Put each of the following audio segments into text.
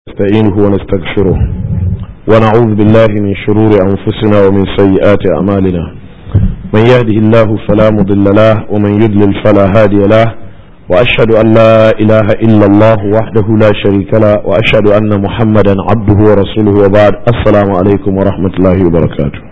نستعينه ونستغفره ونعوذ بالله من شرور أنفسنا ومن سيئات أعمالنا من يهده الله فلا مضل له ومن يضلل فلا هادي له وأشهد أن لا إله إلا الله وحده لا شريك له وأشهد أن محمدا عبده ورسوله وبعد السلام عليكم ورحمة الله وبركاته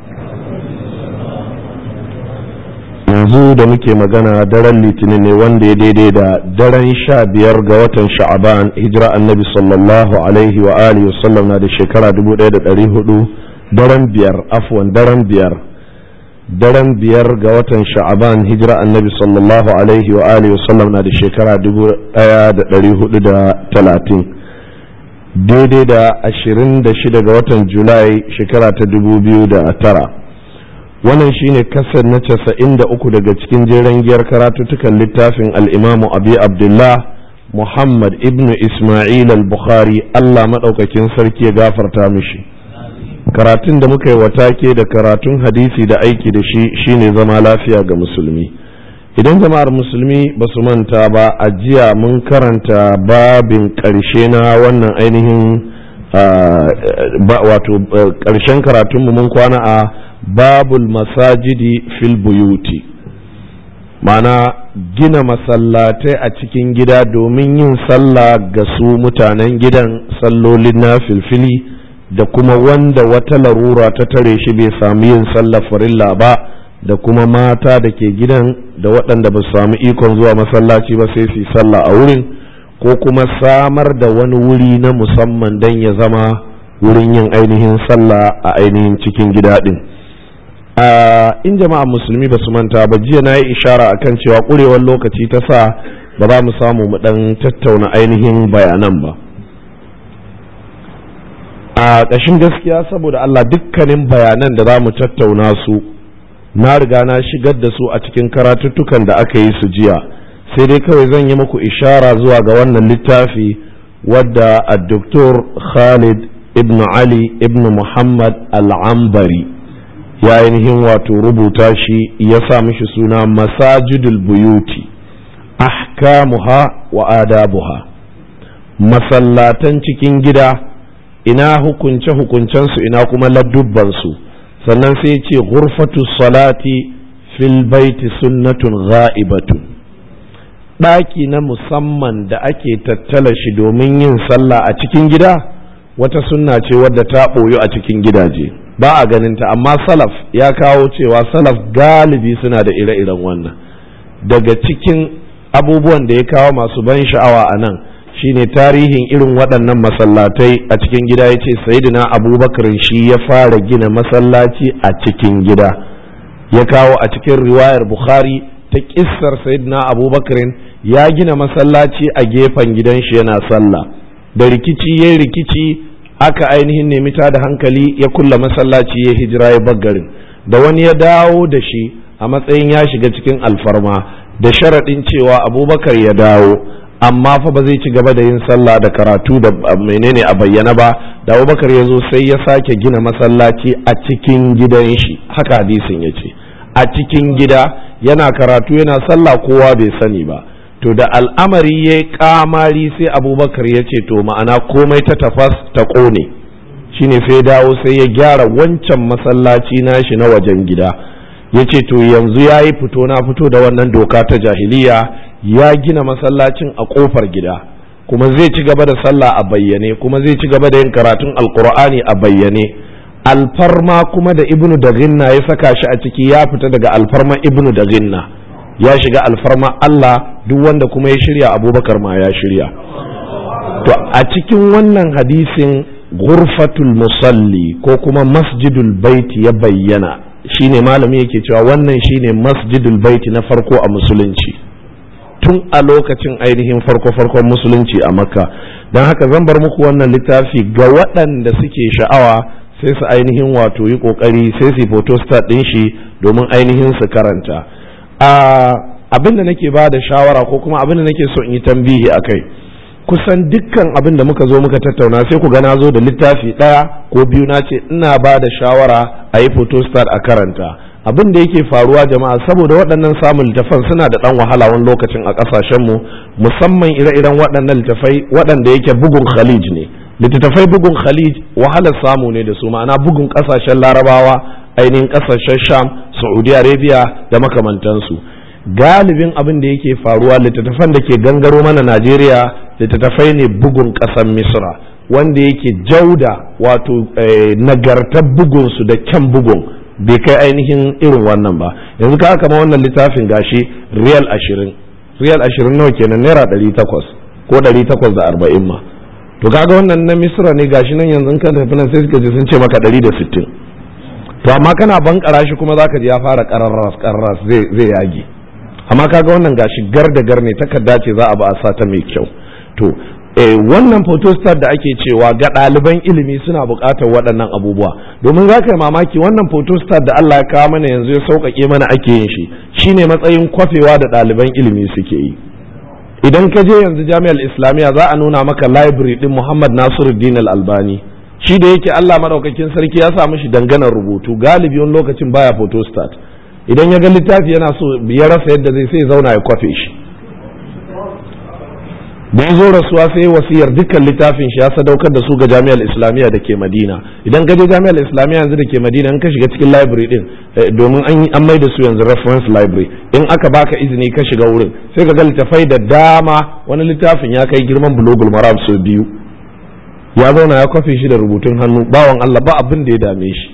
yanzu da muke magana daren litinin ne wanda ya daidai da daren sha biyar ga watan sha'aban hijira annabi sallallahu alaihi wa alihi wasallam na da shekara dubu ɗaya da ɗari hudu daren biyar afwan daren biyar daren biyar ga watan sha'aban hijira annabi sallallahu alaihi wa alihi wasallam na da shekara dubu ɗaya da ɗari hudu da talatin daidai da ashirin da shida ga watan julai shekara ta dubu biyu da tara wannan shine kasar na casa'in da uku daga cikin jeren giyar karatuttukan littafin al'imamu abi abdullah muhammad ibn ismail al-bukhari allah maɗaukakin sarki ya gafarta mishi karatun da muka yi watake da karatun hadisi da aiki da shi shine zama lafiya ga musulmi idan jama'ar musulmi ba su manta ba a jiya mun karanta babin ƙarshe na wannan ainihin wato ƙarshen karatunmu mun kwana a babul masajidi fil buyuti mana gina masallatai a cikin gida domin yin sallah ga su mutanen gidan sallolin na filfili da kuma wanda wata larura ta tare shi bai sami yin sallah farilla ba da kuma mata da ke gidan da waɗanda ba su sami ikon zuwa masallaci ba sai su yi sallah a wurin ko kuma samar da wani wuri na musamman don ya zama wurin yin ainihin sallah a ainihin cikin gida ɗin. in jama'a musulmi ba su manta ba jiya na yi ishara akan cewa ƙurewar lokaci ta sa ba za mu samu mu ɗan tattauna ainihin bayanan ba a ƙashin gaskiya saboda Allah dukkanin bayanan da za mu tattauna su na riga na shigar da su a cikin karatuttukan da aka yi su jiya sai dai kawai zan yi muku ishara zuwa ga wannan littafi wadda a doktor khalid ibn ali ibn muhammad al'ambari ya ainihin wato rubuta shi ya sa mishi suna masajidul buyuti ahkamuha wa adabuha masallatan cikin gida ina hukunce hukuncensu ina kuma ladubbansu sannan sai ce ghurfatu salati fil baiti sunnatun gha'ibatun ɗaki na musamman da ake tattala shi domin yin sallah a cikin gida wata sunna ce wadda ta ɓoyu a cikin gidaje ba a ganinta amma salaf ya kawo cewa salaf galibi suna da ire-iren wannan daga cikin abubuwan da ya kawo masu ban sha'awa a nan shine tarihin irin waɗannan masallatai a cikin gida ya ce sayidina abubakar shi ya fara gina masallaci a cikin gida ya kawo a cikin riwayar bukhari ta kissar sayidina abubakar ya gina masallaci a gefen gidan shi yana sallah da rikici ya rikici aka ainihin nemi ta da hankali ya kulla masallaci ya hijira ya baggarin da wani ya dawo da shi a matsayin ya shiga cikin alfarma da sharaɗin cewa abubakar ya dawo amma fa ba zai ci gaba da yin sallah da karatu da menene a bayyana ba da abubakar ya zo sai ya sake gina masallaci a cikin gidan shi haka hadisin ya ce a cikin gida yana karatu yana sallah kowa bai sani ba to da al'amari ya yi kamari sai abubakar ya ce to ma'ana komai ta tafas ta ƙone shine sai dawo sai ya gyara wancan masallaci nashi na wajen gida ya ce to yanzu ya yi fito na fito da wannan doka ta jahiliya ya gina masallacin a ƙofar gida kuma zai ci gaba da sallah a bayyane kuma zai ci gaba da yin karatun alkur'ani a bayyane alfarma kuma da ibnu da ginna ya saka shi a ciki ya fita daga alfarma ibnu da ginna ya shiga alfarma Allah duk wanda kuma ya shirya abubakar ma ya shirya to a cikin wannan hadisin gurfatul musalli ko kuma masjidul baiti ya bayyana shine malami yake cewa wannan shine masjidul baiti na farko a musulunci tun a lokacin ainihin farko-farkon musulunci a makka don haka zan bar muku wannan littafi ga waɗanda suke sha'awa sai su ainihin wato yi ƙoƙari sai su photostat ɗin shi domin ainihin su karanta abin da nake ba da shawara ko kuma abin da nake so in yi tambihi a kai kusan dukkan abin da muka zo muka tattauna sai ku ga na zo da littafi ɗaya ko biyu na ce ina ba da shawara a yi photostat a karanta abin da yake faruwa jama'a saboda waɗannan samun littafan suna da ɗan wahala wani lokacin a ƙasashenmu musamman ire-iren waɗannan littafai waɗanda yake bugun khalij ne littattafai bugun khalij wahalar samu ne da su ma'ana bugun kasashen larabawa ainihin kasashen sham saudi arabia da makamantansu galibin abin da yake faruwa littattafan da ke gangaro mana najeriya littattafai ne bugun ƙasar misra wanda yake jauda wato nagartar bugunsu da kyan bugun bai kai ainihin irin wannan ba yanzu ka kama wannan littafin gashi riyal ashirin riyal ashirin nawa kenan naira ɗari takwas ko ɗari takwas da arba'in ma to kaga wannan na misra ne gashi nan yanzu kan tafi nan sai suka ji sun ce maka ɗari da sittin to amma kana bankara shi kuma zaka ji ya fara kararras kararras zai zai yage amma kaga wannan gashi gar da gar ne takarda ce za a ba a sa ta mai kyau to eh wannan photostat da ake cewa ga ɗaliban ilimi suna buƙatar waɗannan abubuwa domin za ka yi mamaki wannan photostat da Allah ya kawo mana yanzu ya sauƙaƙe mana ake yin shi shine matsayin kwafewa da ɗaliban ilimi suke yi idan ka je yanzu jami'ar islamiyya za a nuna maka library din muhammad nasiruddin al-albani shi da yake allah maɗaukakin sarki ya sa mishi danganar rubutu galibi wani lokacin baya photostat idan ya ga littafi yana so ya rasa yadda zai sai zauna ya kwafe shi da ya zo rasuwa sai wasiyar dukkan littafin shi ya sadaukar da su ga jami'ar islamiyya da ke madina idan ka je jami'ar islamiyya yanzu da ke madina in ka shiga cikin library din domin an mai da su yanzu reference library in aka baka izini ka shiga wurin sai ka ga littafai da dama wani littafin ya kai girman bulogul maram sau biyu ya zauna ya kwafe shi da rubutun hannu bawan allah ba abin da ya dame shi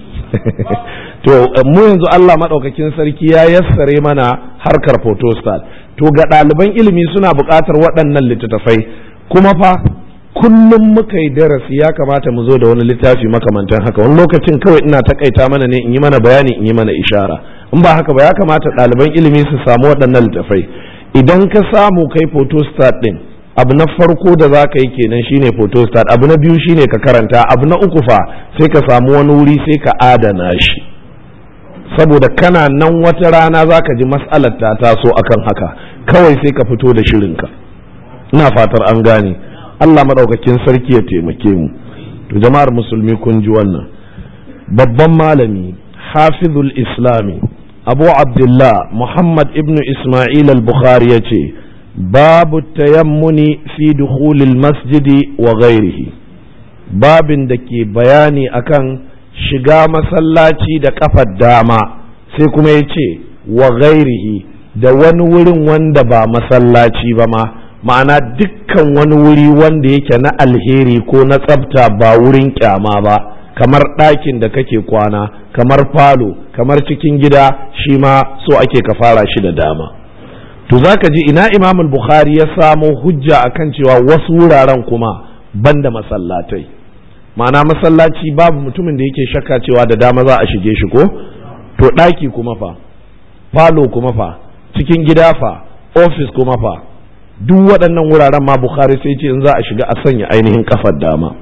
to mu yanzu Allah maɗaukakin sarki ya yassare mana harkar photostat to ga ɗaliban ilimi suna buƙatar waɗannan littattafai kuma fa kullum muka yi darasi ya kamata mu zo da wani littafi makamantan haka wani lokacin kawai ina takaita mana ne in yi mana bayani in yi mana ishara in ba haka ba ya kamata ɗaliban ilimi su samu waɗannan littattafai idan ka samu kai photostat ɗin abu na farko da za ka yi kenan shine photostat abu na biyu shine ka karanta abu na uku fa sai ka samu wani wuri sai ka adana shi saboda kana nan wata rana za ka ji matsalar ta taso akan haka kawai sai ka fito da shirinka ina fatar an gane Allah maɗaukakin sarki ya taimake mu to jama'ar musulmi kun ji wannan babban malami hafizul islami abu abdullah muhammad ibnu isma'il al-bukhari ya ce babu tayammuni fi dukhulil masjidi wa ghairihi babin da ke bayani akan shiga masallaci da kafar dama sai kuma ya ce wa ghairihi da wani wurin wanda ba masallaci ba ma ma'ana dukkan wani wuri wanda yake na alheri ko na tsafta ba wurin kyama ba kamar ɗakin da kake kwana kamar falo kamar cikin gida shi ma so ake ka fara shi da dama to zaka ji ina imam bukhari ya samo hujja akan cewa wasu wuraren kuma banda masallatai ma'ana masallaci babu mutumin da yake shakka cewa da dama za a shige shi ko to ɗaki kuma fa falo kuma fa cikin gida fa ofis kuma fa duk waɗannan wuraren ma bukhari sai ce in za a shiga a sanya ainihin kafar dama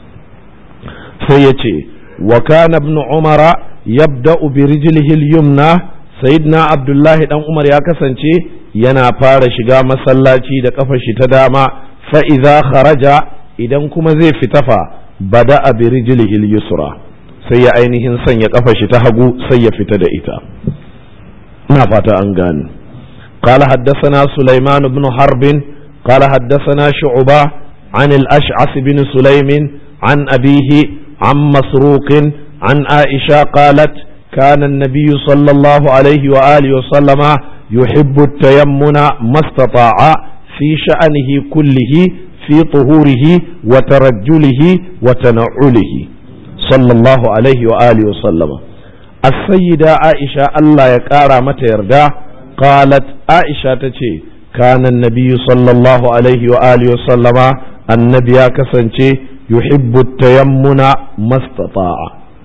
sai ya ce wa kana ibn umara yabda'u bi rijlihi al-yumna sayyidina abdullahi dan umar ya kasance yana fara shiga masallaci da kafar shi ta dama fa idza kharaja idan kuma zai fita fa bada'a bi rijlihi al-yusra sai ya ainihin sanya kafar shi ta hagu sai ya fita da ita ina fata an gane قال حدثنا سليمان بن حرب قال حدثنا شعبة عن الأشعث بن سليم عن أبيه عن مسروق عن عائشة قالت كان النبي صلى الله عليه وآله وسلم يحب التيمن ما استطاع في شأنه كله في طهوره وترجله وتنعله صلى الله عليه وآله وسلم السيدة عائشة الله يكارى متى يرجع قالت عائشة تشي كان النبي صلى الله عليه وآله وسلم النبي كسنشي يحب التيمن ما استطاع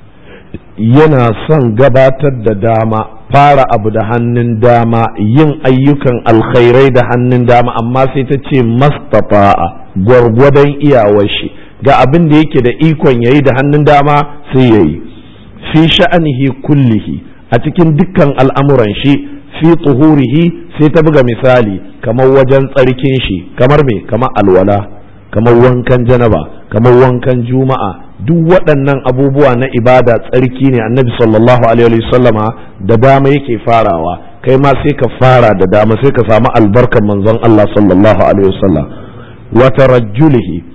yana son gabatar da dama fara abu da hannun dama yin ayyukan alkhairai da hannun dama amma sai ta ce mastafa'a gwargwadon iyawar shi ga abin da yake da ikon yayi da hannun dama sai yayi fi sha'anihi kullihi a cikin dukkan al'amuran shi fi tuhurihi sai ta buga misali kamar wajen tsarkin shi kamar me kamar alwala kamar wankan janaba kamar wankan juma'a duk waɗannan abubuwa na ibada tsarki ne annabi sallallahu alaihi sallama da dama yake farawa kai ma sai ka fara da dama sai ka samu albarkar manzon Allah sallallahu alaihi wasallam wa tarajjulihi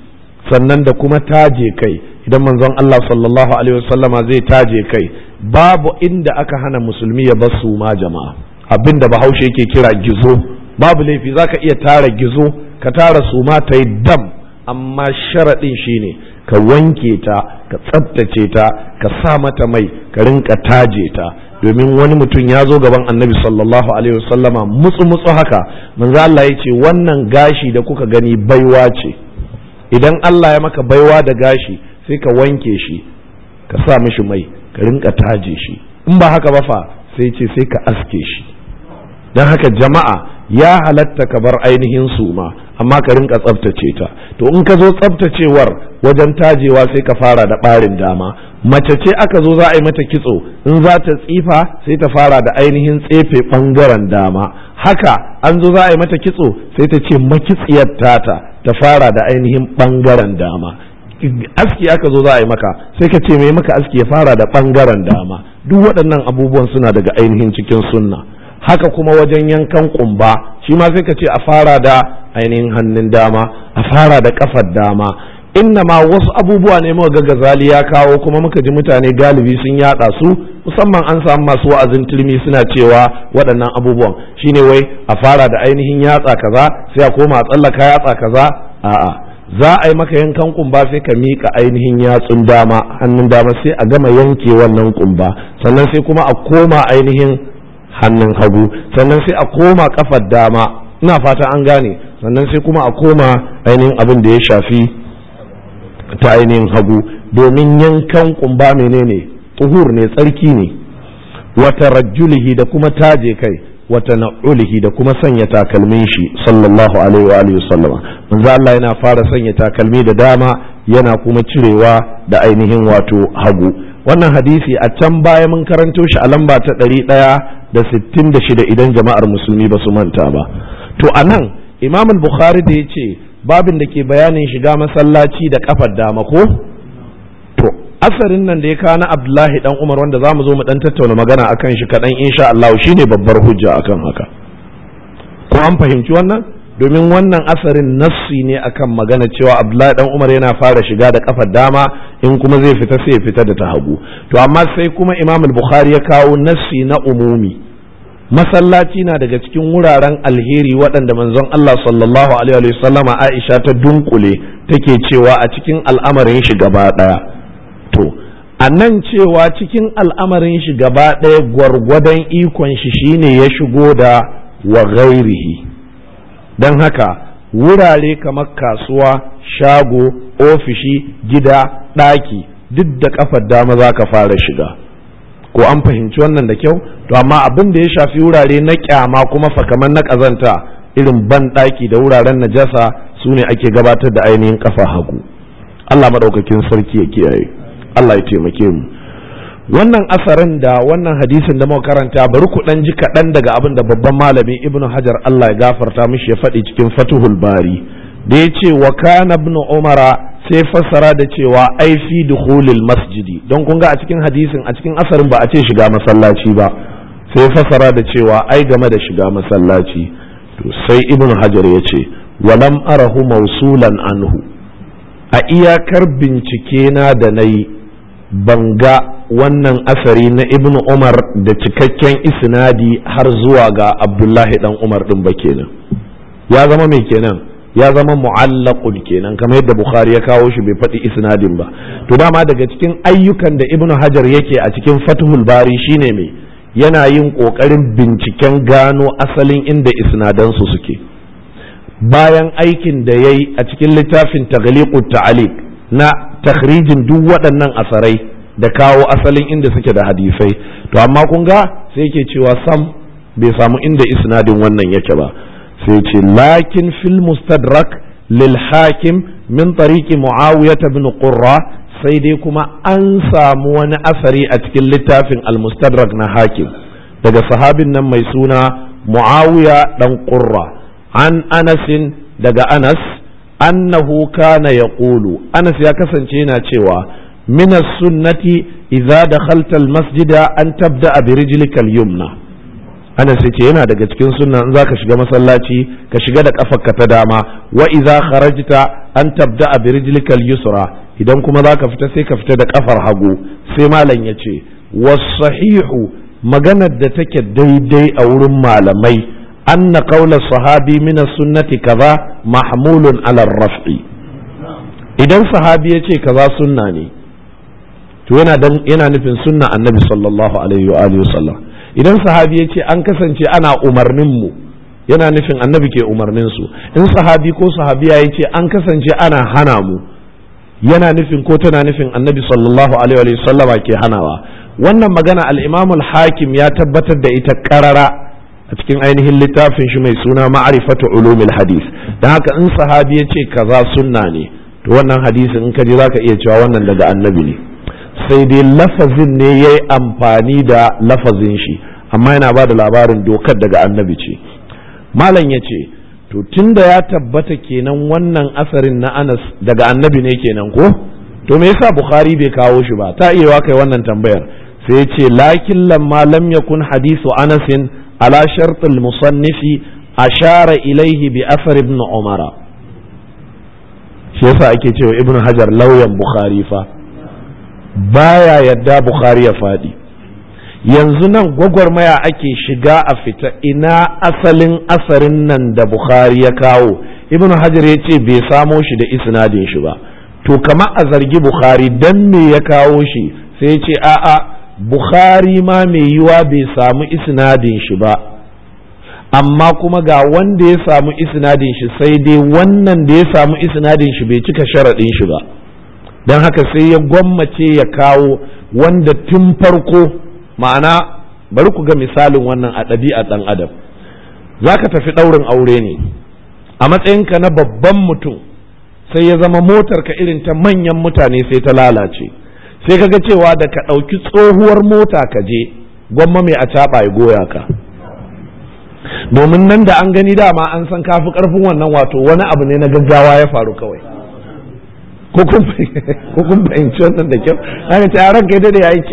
sannan da kuma taje kai idan manzon Allah sallallahu alaihi wasallama zai taje kai babu inda aka hana musulmi ya bar su ma jama'a abinda bahaushe yake kira gizo babu laifi zaka iya tara gizo ka tara su ma ta yi dam amma sharaɗin shine ka wanke ta ka tsabtace ta ka sa mata mai ka rinka taje ta domin wani mutum ya zo gaban annabi sallallahu alaihi wasallama mutsu mutsu haka manzo Allah ya ce wannan gashi da kuka gani baiwa ce idan Allah ya maka baiwa da gashi sai ka wanke shi ka sa mishi mai ka rinka taje shi in ba haka ba fa sai ce sai ka aske shi don haka jama'a ya halatta ka bar ainihin suma amma ka rinka tsabtace ta to in ka zo tsabtacewar wajen tajewa sai ka fara da ɓarin dama mace ce aka zo za a yi mata kitso in za ta tsifa sai ta fara da ainihin tsefe ɓangaren dama haka an zo za a yi mata kitso sai ta ce makitsiyar tata ta fara da ainihin ɓangaren dama aski aka zo za a yi maka sai ka ce mai maka aski ya fara da ɓangaren dama duk waɗannan abubuwan suna daga ainihin cikin sunna haka kuma wajen yankan kumba shi ma sai ka ce a fara da ainihin hannun dama a fara da kafar dama inna ma wasu abubuwa ne muka ga gazali ya kawo kuma muka ji mutane galibi sun yada su musamman an samu masu wa'azin turmi suna cewa waɗannan abubuwan shine wai a fara da ainihin yatsa kaza sai a koma a tsallaka yatsa kaza a'a za a yi maka yankan kumba sai ka miƙa ainihin yatsun dama hannun dama sai a gama yanke wannan kumba sannan sai kuma a koma ainihin hannun hagu sannan sai a koma kafar dama ina fata an gane sannan sai kuma a koma ainihin abin da ya shafi ta ainihin hagu domin yankan kumba menene tuhur ne tsarki ne wata rajulihi da kuma taje kai wata na'ulihi da kuma sanya takalmin shi sallallahu alaihi wa alihi sallama manzo Allah yana fara sanya takalmi da dama yana kuma cirewa da ainihin wato hagu wannan hadisi a can baya mun karanto shi a lamba ta ɗari ɗaya da sittin da shida idan jama'ar musulmi ba su manta ba to a nan imam bukhari da ya ce babin da ke bayanin shiga masallaci da kafar dama ko to asarin nan da ya kawo na abdullahi dan umar wanda za mu zo mu dan tattauna magana akan shi kaɗan insha Allah shine babbar hujja akan haka ko an fahimci wannan domin wannan asarin nassi ne akan magana cewa abdullahi dan umar yana fara shiga da kafar dama in kuma zai fita sai ya fita da ta hagu to amma sai kuma imam bukhari ya kawo nassi na umumi masallaci na daga cikin wuraren alheri waɗanda manzon Allah sallallahu alaihi wa sallama Aisha ta dunkule take cewa a cikin al'amarin shi gaba ɗaya to a nan cewa cikin al'amarin shi gaba ɗaya gwargwadon ikon shi shine ya shigo da wa ghairihi don haka wurare kamar kasuwa shago ofishi gida ɗaki duk da kafar dama za ka fara shiga ko an fahimci wannan da kyau to amma abin da ya shafi wurare na kyama kuma fa kamar na ƙazanta irin ban ɗaki da wuraren najasa su ne ake gabatar da ainihin kafa hagu Allah maɗaukakin sarki ya kiyaye Allah ya taimake mu wannan asarin da wannan hadisin da muka karanta bari ku dan ji kaɗan daga abin da babban malami ibnu hajar Allah ya gafarta mishi ya faɗi cikin fatuhul bari da ya ce wa kana ibnu umara sai fassara da cewa ai fi dukhulil masjidi don kun ga a cikin hadisin a cikin asarin ba a ce shiga masallaci ba sai fassara da cewa ai game da shiga masallaci to sai ibnu hajar ya ce walam arahu mausulan anhu a iyakar bincike na da na yi ban ga wannan asari na ibnu umar da cikakken isnadi har zuwa ga abdullahi dan umar din ba kenan ya zama mai kenan ya zama mu'allaqun kenan kamar yadda bukhari ya kawo shi bai faɗi isnadin ba to dama daga cikin ayyukan da ibnu hajar yake a cikin fathul bari shine mai yana yin ƙoƙarin binciken gano asalin inda isnadansu suke bayan aikin da ya yi a cikin littafin taghliqut ta'aliq na takhrijin duk waɗannan asarai da kawo asalin inda suke da hadisai to amma kun ga sai yake cewa sam bai samu inda isnadin wannan yake ba sai ce lakin fil mustadrak lil hakim min tariqi muawiyah ibn qurra sai dai kuma an samu wani asari a cikin littafin al mustadrak na hakim daga sahabin nan mai suna muawiya dan qurra an anasin daga anas annahu kana yaqulu anas ya kasance yana cewa min sunnati idza dakhalta al masjida an tabda bi rijlika al yumna anas yace yana daga cikin sunna in zaka shiga masallaci ka shiga da kafarka ta dama wa idza kharajta an tabda bi rijlikal yusra idan kuma zaka fita sai ka fita da kafar hagu sai malam yace was sahihu maganar da take daidai a wurin malamai anna qawla sahabi min sunnati kaza mahmulun ala raf'i idan sahabi yace kaza sunna ne to yana dan yana nufin sunna annabi sallallahu alaihi wa alihi wasallam idan sahabi ya ce an kasance ana umarnin mu yana nufin annabi ke umarnin su in sahabi ko sahabiya ya ce an kasance ana hana mu yana nufin ko tana nufin annabi sallallahu alaihi wa sallam ke hanawa wannan magana al-imam al-hakim ya tabbatar da ita karara a cikin ainihin littafin shi mai suna ma'rifatu ulumil hadith dan haka in sahabi ya ce kaza sunna ne to wannan hadisin in ka ji zaka iya cewa wannan daga annabi ne sai dai lafazin ne ya yi amfani da lafazin shi amma yana ba da labarin dokar daga annabi ce malam ya ce to tunda ya tabbata kenan wannan asarin na anas daga annabi ne kenan ko to me yasa bukhari bai kawo shi ba ta iya kai wannan tambayar sai ya ce lakin lamma lam yakun hadisu anasin ala shartul musannifi ashara ilaihi bi asar ibn umara shi yasa ake cewa ibn hajar lauyan bukhari fa baya yadda Bukhari ya faɗi yanzu nan gwagwarmaya ake shiga a fita ina asalin asarin nan da Bukhari ya kawo ibn hajar ya ce bai samo shi da isnadin shi ba to kama a zargi Bukhari dan me ya kawo shi sai ya ce a'a Bukhari ma mai yiwa bai samu isnadin shi ba amma kuma ga wanda ya samu isnadin shi sai dai wannan da ya samu isnadin shi bai cika sharaɗin shi ba don haka sai ya gwammace ya kawo wanda tun farko ma'ana bari ku ga misalin wannan a ɗabi'a ɗan adam za ka tafi ɗaurin aure ne a matsayinka na babban mutum sai ya zama motar ka irin ta manyan mutane sai ta lalace sai ka ga cewa da ka ɗauki tsohuwar mota ka je gwamma mai a caɓa ya goya ka domin nan da an gani dama an san kafi ƙarfin wannan wato wani abu ne na gaggawa ya faru kawai ko kun fahimci wannan da kyau ana ce ran kai dade yayi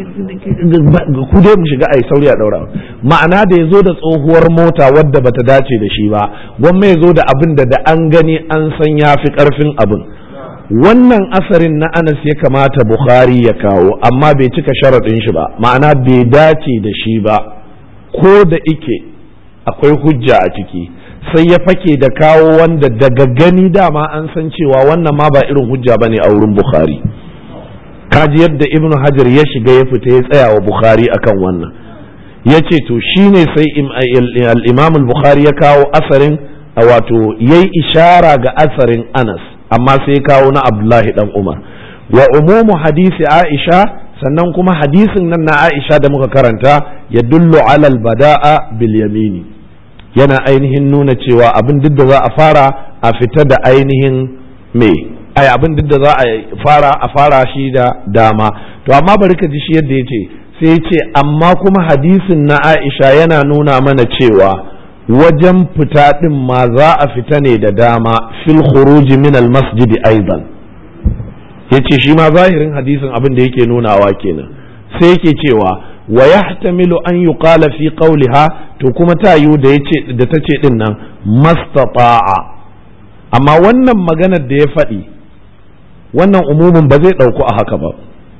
ku dai mu shiga ai sauri a daura ma'ana da yazo da tsohuwar mota wadda bata dace da shi ba gwamma yazo da abin da da an gani an san yafi karfin abin wannan asarin na Anas ya kamata Bukhari ya kawo amma bai cika sharaɗin shi ba ma'ana bai dace da shi ba ko da ike akwai hujja a ciki sai ya fake da kawo wanda daga gani dama an san cewa wannan ma ba irin hujja ba ne a wurin bukhari kaji yadda ibn hajar ya shiga ya fita ya tsaya wa bukhari akan wannan ya ce to shine sai al-imam al-bukhari ya kawo asarin wato yayi ishara ga asarin anas amma sai ya kawo na abdullahi dan umar wa umumu hadisi aisha sannan kuma hadisin nan na aisha da muka karanta ya dullu alal bada'a bil yamini yana ainihin nuna cewa abin duk da za a fara a fita da ainihin me ai abin duk da za a fara a fara shi da dama to amma bari ka ji shi yadda yace sai ya ce amma kuma hadisin na Aisha yana nuna mana cewa wajen fita din ma za a fita ne da dama fil khuruj min al masjid aidan yace shi ma zahirin hadisin abin da yake nunawa kenan sai yake cewa wa yahtamilu an yuqala fi qawliha to kuma ta yiwu da yace da tace din nan mastata'a amma wannan maganar da ya faɗi wannan umumin ba zai ɗauku a haka ba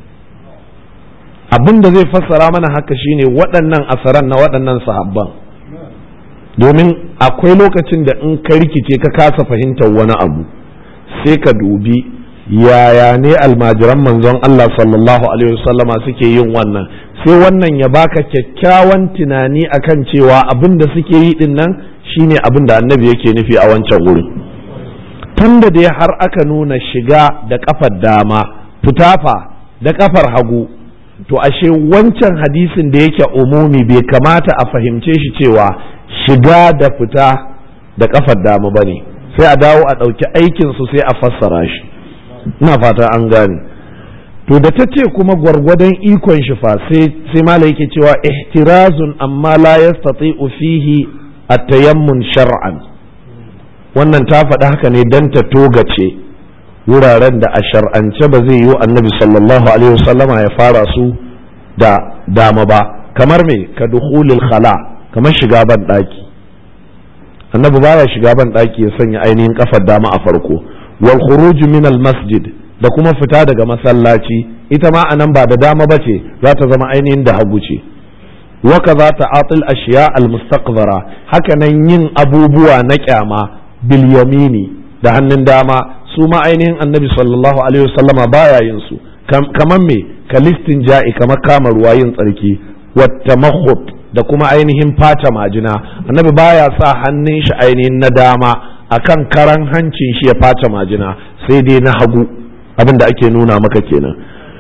abin da zai fassara mana haka shine waɗannan asaran na waɗannan sahabban domin akwai lokacin da in ka rikice ka kasa fahimtar wani abu sai ka dubi yaya ne almajiran manzon Allah sallallahu alaihi wasallama suke yin wannan sai wannan ya baka kyakkyawan tunani akan cewa abin da suke yi din nan shine abin da annabi yake nufi a wancan wurin tunda dai har aka nuna shiga da kafar dama fitafa da kafar hagu to ashe wancan hadisin da yake umumi bai kamata a fahimce shi cewa shiga da fita da kafar dama bane sai a dawo a ɗauki aikinsu sai a fassara shi ina fata an gane to da ta ce kuma gwargwadon ikon shi fa sai mala yake cewa ihtirazun amma la yastati'u fihi at-tayammun shar'an wannan ta faɗi haka ne dan ta togace wuraren da a shar'ance ba zai yi annabi sallallahu alaihi wasallama ya fara su da dama ba kamar me ka dukhulil khala kamar shiga ban ɗaki annabi baya shiga ban ɗaki ya sanya ainihin kafar dama a farko wal khuruj min al masjid da kuma fita daga masallaci ita ma anan ba da dama bace za ta zama ainihin da hagu ce wa kaza ta'atil ashiya al mustaqbara haka nan yin abubuwa na kyama bil yamini da hannun dama su ma ainihin annabi sallallahu alaihi wasallama baya yin su kamar me kalistin ja'i kamar kama ruwa yin tsarki wata da kuma ainihin fata majina annabi baya sa hannun shi ainihin na dama akan karan hancin shi ya fata majina sai dai na hagu abin da ake nuna maka kenan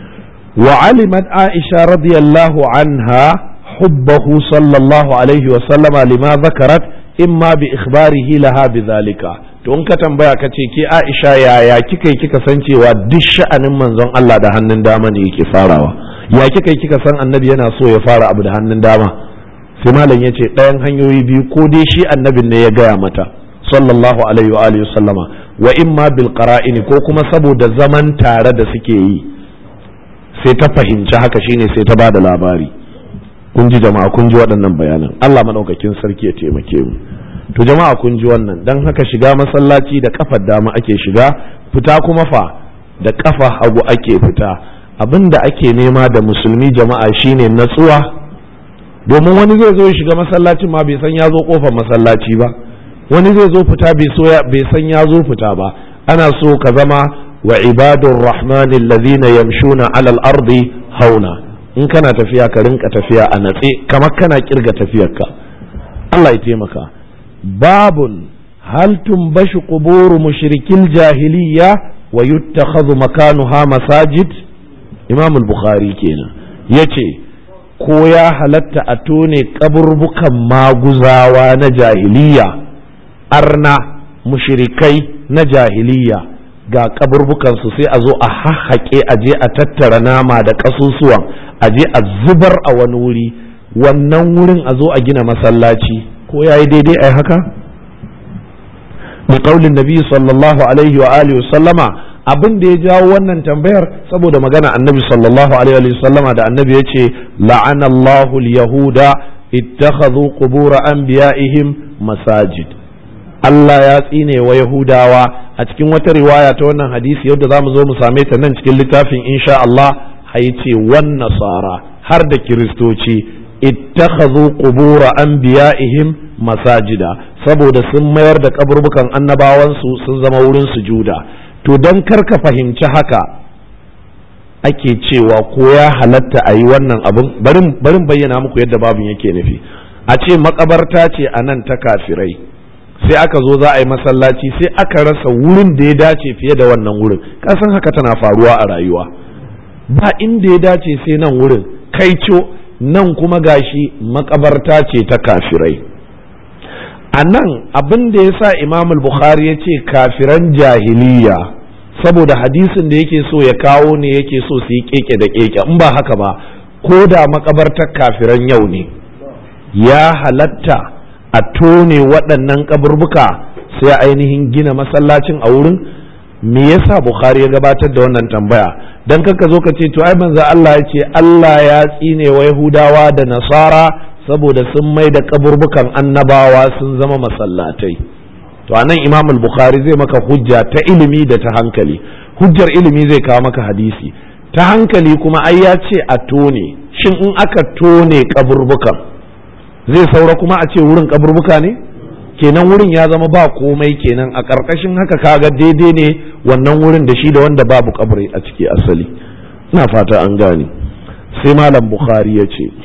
wa alimat aisha radiyallahu anha hubbahu sallallahu alaihi wa sallama lima zakarat imma bi ikhbarihi laha bi zalika to in ka tambaya ka ce ke aisha yaya kika yi kika san cewa duk sha'anin manzon Allah da hannun dama ne yake farawa ya kika yi kika san annabi yana so ya fara abu da hannun dama sai malam ya ce ɗayan hanyoyi biyu ko dai shi annabin ne ya gaya mata sallallahu alaihi wa alihi sallama wa imma bil qara'ini ko kuma saboda zaman tare da suke yi sai ta fahimci haka shine sai ta bada labari kun ji jama'a kun ji waɗannan bayanan Allah madaukakin sarki ya taimake mu to jama'a kun ji wannan dan haka shiga masallaci da kafar dama ake shiga fita kuma fa da kafa hagu ake fita abinda ake nema da musulmi jama'a shine natsuwa domin wani zai zo ya shiga masallacin ma bai san ya zo kofar masallaci ba wani zai zo fita bai san ya zo fita ba ana so ka zama wa ibadur rahmani allazina yamshuna alal ardi hauna in kana tafiya ka rinka tafiya a natse kamar kana kirga tafiyarka Allah ya taimaka babun hal tumbashu quburu mushrikil jahiliya wa yuttakhadhu makanuha masajid imam al-bukhari kenan yace ko ya halatta a tone kaburbukan maguzawa na jahiliya arna mushirikai na jahiliya ga kaburbukansu sai a zo a hahhaƙe a je a tattara nama da ƙasusuwan a je a zubar a wani wuri wannan wurin a zo a gina masallaci ko ya yi daidai a haka? ƙaulin nabi sallallahu alaihi wa alihi sallama abin da ya jawo wannan tambayar saboda magana annabi sallallahu alaihi wa sallama da annabi ya ce la'anallahu yahuda ittakhadhu qubur anbiya'ihim masajid Allah ya tsine wa Yahudawa a cikin wata riwaya ta wannan hadisi yadda za mu zo mu same ta nan cikin littafin insha Allah ce wan nasara har da kiristoci ittakhadhu qubur anbiya'ihim masajida saboda sun mayar da kaburbukan annabawansu sun zama wurin sujuda to don karka fahimci haka ake cewa ko ya halatta a yi wannan abin barin bayyana muku yadda babin yake nufi a ce makabarta ce a nan ta kafirai sai aka zo za a yi masallaci sai aka rasa wurin da ya dace fiye da wannan wurin kasan haka tana faruwa a rayuwa ba inda ya dace sai nan wurin kaico nan kuma gashi makabarta ce ta kafirai a nan abin da ya sa imam bukhari ya ce kafiran jahiliya saboda hadisin da yake so ya kawo ne yake so su yi keke da keke in ba haka ba ko da makabartar kafiran yau ne ya halatta a tone waɗannan kaburbuka sai ainihin gina masallacin a wurin me yasa bukhari ya gabatar da wannan tambaya dan kaka zo ka ce to ai manzo Allah ya ce Allah ya tsine wa yahudawa da nasara saboda sun mai da kaburbukan annabawa sun zama masallatai to anan imam al-bukhari zai maka hujja ta ilimi da ta hankali hujjar ilimi zai kawo maka hadisi ta hankali kuma ai ya ce a tone shin in aka tone kaburbukan zai saura kuma a ce wurin kaburbuka ne kenan wurin ya zama ba komai kenan a ƙarƙashin haka kaga daidai ne wannan wurin da shi da wanda babu kabri a ciki asali ina fata an gane sai malam bukhari ya ce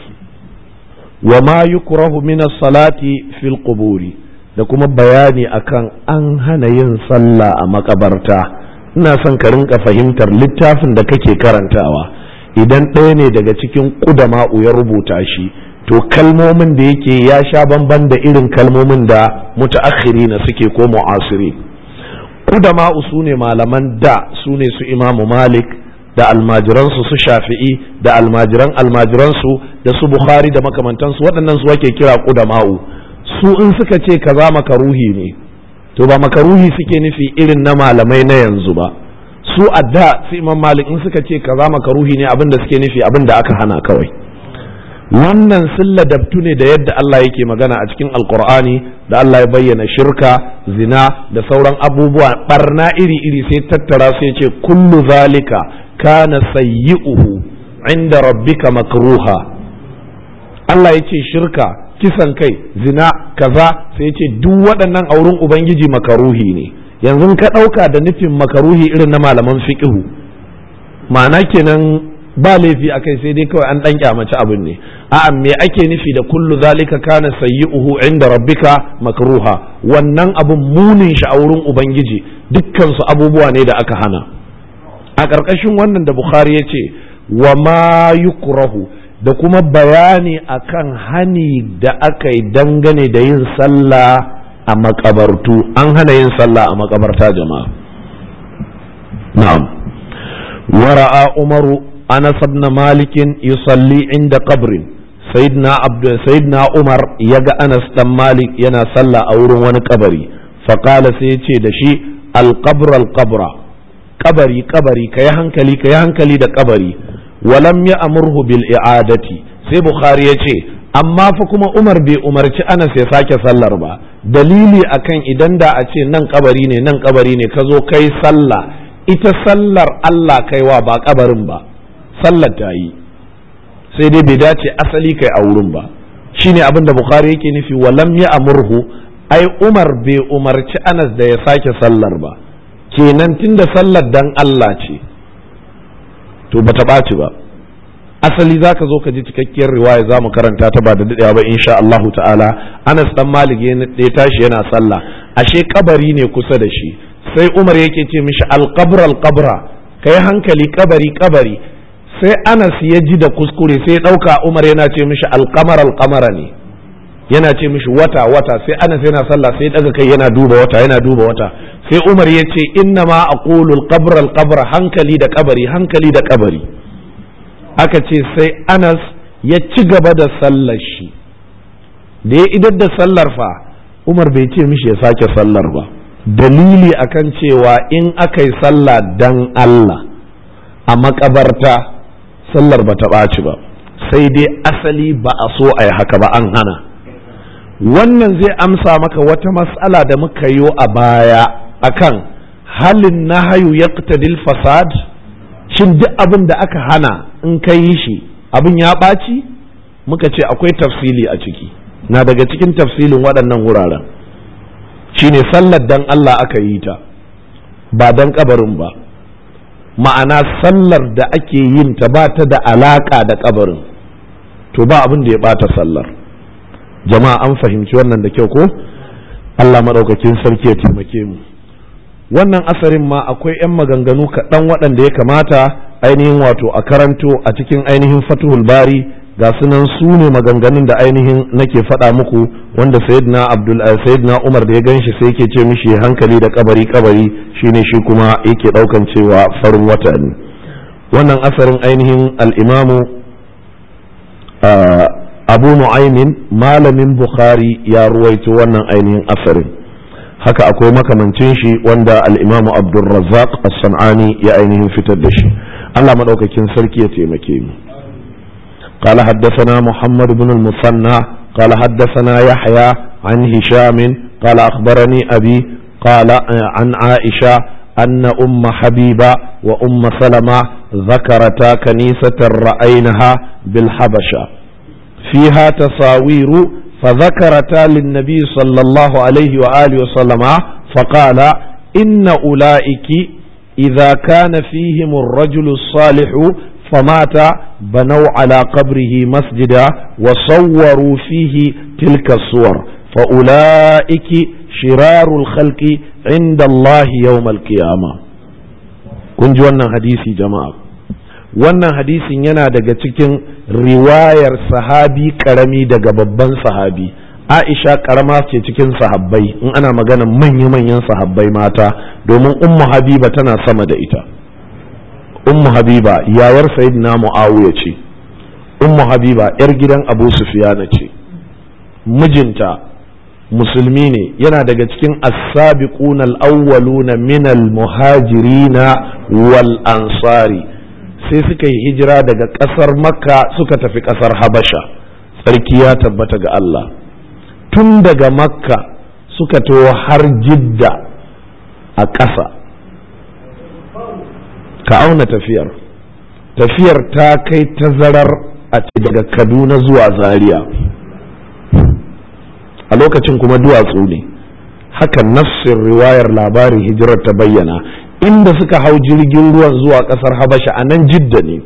wa ma yukrahu min salati fil quburi da kuma bayani akan an hana yin sallah a makabarta ina son ka rinka fahimtar littafin da kake karantawa idan ɗaya ne daga cikin ƙudama'u ya rubuta shi to kalmomin da yake ya sha bamban da irin kalmomin da mutaakhiri na suke ko mu'asiri ƙudama'u su ne malaman da su ne su imamu malik da almajiransu su shafi'i da almajiran almajiransu da su bukhari da makamantansu waɗannan su ake kira ƙudama'u su in suka ce kaza makaruhi ne to ba makaruhi suke nufi irin na malamai na yanzu ba su a da su imam malik in suka ce kaza makaruhi ne abin da suke nufi abin da aka hana kawai wannan sun ladabtu ne da yadda Allah yake magana a cikin alkur'ani da Allah ya bayyana shirka zina da sauran abubuwa barna iri-iri sai tattara sai ce kullu zalika kana sayyi'uhu inda rabbika makruha Allah ya ce shirka kisan kai zina kaza sai ya ce duk waɗannan auren ubangiji makaruhi ne yanzu ka ɗauka da nufin makaruhi irin na malaman fiqhu ma'ana kenan ba laifi a kai sai dai kawai an ɗan kyamaci abin ne a'a me ake nufi da kullu zalika kana sayyi'uhu inda rabbika makruha wannan abun munin shi a wurin ubangiji dukkan su abubuwa ne da aka hana a ƙarƙashin wannan da bukhari ya ce wa ma yukrahu da kuma bayani akan hani da aka yi dangane da yin sallah a makabartu an hana yin sallah a makabarta jama'a na'am wara'a umaru anas ibn malik yusalli inda qabrin sayyidina abd sayyidina umar yaga anas dan malik yana sallah a wurin wani kabari faqala sai yace da shi al-qabr al-qabra kabari kabari kai hankali kai hankali da kabari walam ya amurhu bil i'adati sai bukhari ya ce amma fa kuma umar bai umarci anas ya sake sallar ba dalili akan idan da a ce nan kabari ne nan kabari ne ka zo kai sallah ita sallar Allah kaiwa ba kabarin ba sallar ta yi sai dai bai dace asali kai a wurin ba shine abin da bukhari yake nufi walam ya amurhu ai umar bai umarci anas da ya sake sallar ba kenan tunda sallar dan Allah ce to bata ɓaci ba asali za ka zo ka ji cikakkiyar riwaya za mu karanta ta ba da daɗewa ba insha Allahu ta'ala Anas dan Malik ya tashi yana sallah ashe kabari ne kusa da shi sai Umar yake ce mishi alqabra alqabra kai hankali kabari kabari sai Anas ya ji da kuskure sai ya ɗauka Umar yana ce mishi alqamar alqamara ne yana ce mishi wata wata sai Anas yana sallah sai daga kai yana duba wata yana duba wata sai Umar ya ce inna ma aqulu alqabra alqabra hankali da kabari hankali da kabari aka ce sai Anas ya ci gaba da sallar shi da ya idar da sallar fa Umar bai ce mishi ya sake sallar ba dalili akan cewa in aka yi sallah dan Allah a makabarta sallar ba ta ɓaci ba sai dai asali ba a so a yi haka ba an hana wannan zai amsa maka wata matsala da muka yi a baya akan halin nahayu yaqtadil fasad shin duk abin da aka hana in ka yi shi abin ya ɓaci muka ce akwai tafsili a ciki na daga cikin tafsilin waɗannan wuraren shine sallar dan Allah aka yi ta ba dan kabarin ba ma'ana sallar da ake yin ta ba ta da alaka da kabarin to ba abin da ya ɓata sallar jama'a an fahimci wannan da kyau ko Allah maɗaukakin sarki ya taimake mu wannan asarin ma akwai 'yan maganganu kaɗan waɗanda ya kamata ainihin wato a karanto a cikin ainihin fatuhul bari ga sunan su ne maganganun da ainihin nake faɗa muku wanda sayyidina abdul sayyidina umar da ya ganshi sai yake ce mishi hankali da kabari kabari shine shi kuma yake ɗaukan cewa farin wata ne wannan asarin ainihin al-imamu abu nu'aymin malamin bukhari ya ruwaito wannan ainihin asarin haka akwai makamancin shi wanda al'imamu abdulrazzaq as-san'ani ya ainihin fitar da shi Allah maɗaukakin sarki ya taimake mu قال حدثنا محمد بن المثنى قال حدثنا يحيى عن هشام قال أخبرني أبي قال عن عائشة أن أم حبيبة وأم سلمة ذكرتا كنيسة رأينها بالحبشة فيها تصاوير فذكرتا للنبي صلى الله عليه وآله وسلم فقال إن أولئك إذا كان فيهم الرجل الصالح فمات بنوا على قبره مسجدا وصوروا فيه تلك الصور فأولئك شرار الخلق عند الله يوم القيامة kun ji wannan hadisi jama'a wannan hadisin yana daga cikin riwayar sahabi karami daga babban sahabi aisha karama ce cikin sahabbai in ana magana manya-manyan sahabbai mata domin ummu habiba tana sama da ita ummu habiba yayar sayyidina muawiya ce ummu habiba yar gidan abu sufiyana ce mijinta musulmi ne yana daga cikin as-sabiquna al-awwaluna min al-muhajirina wal ansari sai suka yi hijira daga ƙasar makka suka tafi ƙasar habasha tsarki ya tabbata ga Allah tun daga makka suka taho har jidda a ƙasa ka auna tafiyar tafiyar ta kai tazarar a daga kaduna zuwa zaria a lokacin kuma duwatsu ne haka nafsin riwayar labarin hijirar ta bayyana inda suka hau jirgin ruwan zuwa kasar habasha a nan jidda ne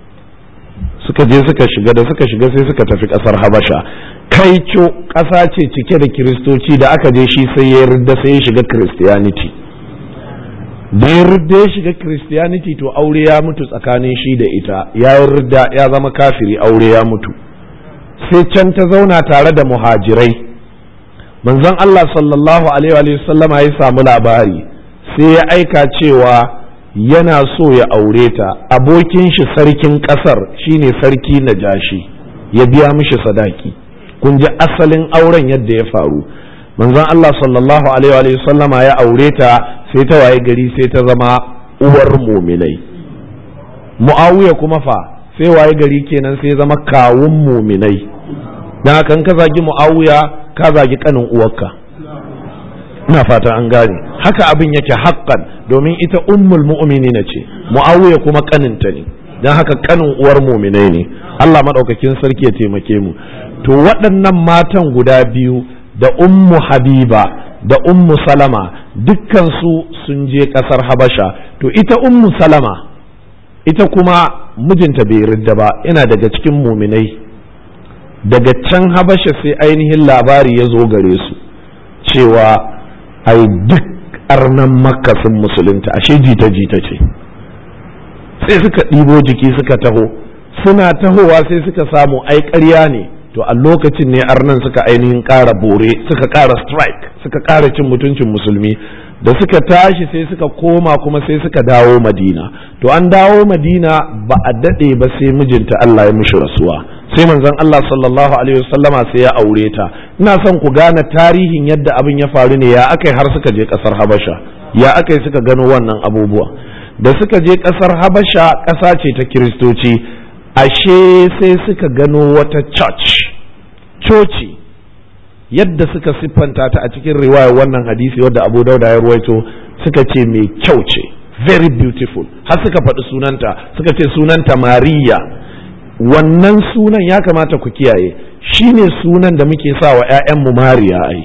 suka je suka shiga da suka shiga sai suka tafi kasar habasha kaico ƙasa ce cike da kiristoci da aka je shi sai ya yarda sai ya shiga christianity da ya yarda ya shiga christianity to aure ya mutu tsakanin shi da ita ya yarda ya zama kafiri aure ya mutu sai can ta zauna tare da muhajirai manzon Allah sallallahu alaihi wa sallama ya samu labari sai ya aika cewa yana so ya aure ta abokin shi sarkin kasar shine sarki najashi ya biya mishi sadaki kun ji asalin auren yadda ya faru manzon Allah sallallahu alaihi wa sallama ya aure ta sai ta waye gari sai ta zama uwar muminai muawiya kuma fa sai waye gari kenan sai zama kawun muminai dan haka ka zagi muawiya ka zagi kanin uwarka ina fata an gane haka abin yake haƙƙan domin ita ummul mu'minina ce muawiya kuma kaninta ne dan haka kanin uwar muminai ne Allah madaukakin sarki ya taimake mu to waɗannan matan guda biyu da ummu habiba da ummu salama dukkansu sun je ƙasar habasha to ita ummu salama ita kuma mijinta bai ridda ba yana daga cikin muminai daga can habasha sai ainihin labari ya zo gare su cewa ai duk arnan makka sun musulunta ashe jita-jita ce sai suka ɗibo jiki suka taho suna tahowa sai suka samu ai ƙarya ne to a lokacin ne arnan suka ainihin ƙara bore suka ƙara strike suka ƙara cin mutuncin musulmi da suka tashi sai suka koma kuma sai suka dawo madina to an dawo madina ba a daɗe ba sai mijinta Allah ya mishi rasuwa sai manzon Allah sallallahu alaihi wasallama sai ya aure ta ina son ku gane tarihin yadda abin ya faru ne ya akai har suka je ƙasar Habasha ya akai suka gano wannan abubuwa da suka je ƙasar Habasha ƙasa ce ta kiristoci ashe sai suka gano wata church coci yadda suka siffanta ta a cikin riwayar wannan hadisi wadda abu dauda ya ruwaito suka ce mai kyau ce very beautiful har suka faɗi sunanta suka ce sunanta mariya wannan sunan ya kamata ku kiyaye shine sunan da muke sa wa 'ya'yanmu mariya ai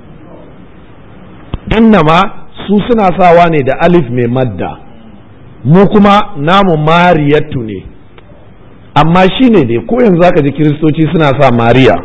innama su suna sawa ne da alif mai madda mu kuma namu mariyatu ne amma shi ne dai ko yanzu zaka ji kiristoci suna sa mariya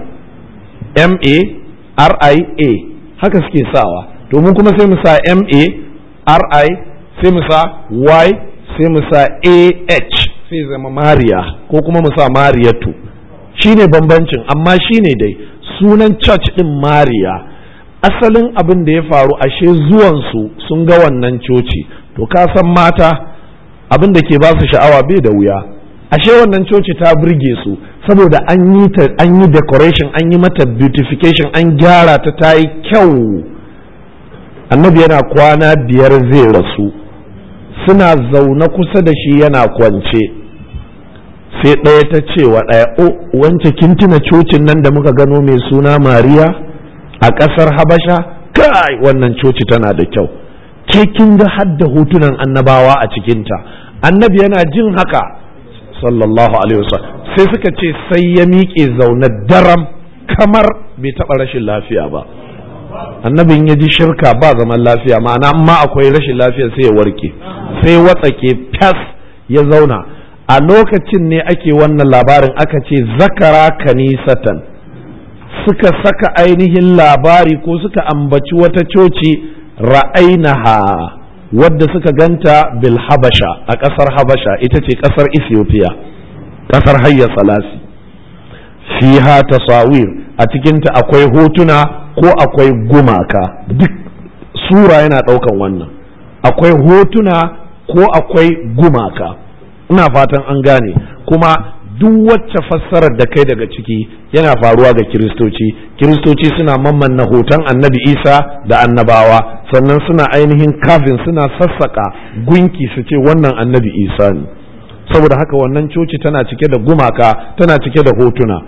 m-a-r-i-a haka suke sawa domin kuma sai mu sa m-a-r-i sai mu sa y sai mu sa a-h sai zama mariya ko kuma mu sa mariyatu shi ne bambancin amma shi ne dai sunan church din mariya asalin abin da ya faru ashe zuwansu sun ga wannan coci to ka san mata abin da ke ba su sha'awa bai da wuya ashe wannan coci ta burge su saboda an yi ta an yi decoration an yi mata beautification an gyara ta ta yi kyau annabi yana kwana biyar zai rasu suna zaune kusa da shi yana kwance sai ɗaya ta ce wa ɗaya o wance kin tuna cocin nan da muka gano mai suna mariya a ƙasar habasha kai wannan coci tana da kyau ke kin ga hadda hotunan annabawa a cikinta annabi yana jin haka sallallahu alaihi wasallam sai suka ce sai ya miƙe zaune daram kamar bai taɓa rashin lafiya ba annabin ya ji shirka ba zaman lafiya ma'ana amma akwai rashin lafiya sai ya warke sai watsake fas ya zauna a lokacin ne ake wannan labarin aka ce zakara kanisatan suka saka ainihin labari ko suka ambaci wata coci ra'ainaha wadda suka ganta bil habasha a ƙasar habasha ita ce ƙasar ethiopia ƙasar hayya salasi fiha tasawir a cikinta akwai hotuna ko akwai gumaka duk sura yana ɗaukan wannan akwai hotuna ko akwai gumaka ina fatan an gane kuma duk wacce fassarar da kai daga ciki yana faruwa ga kiristoci kiristoci suna mammanna hoton annabi isa da annabawa sannan suna ainihin kafin suna sassaka gunki su ce wannan annabi isa ne saboda haka wannan coci tana cike da gumaka tana cike da hotuna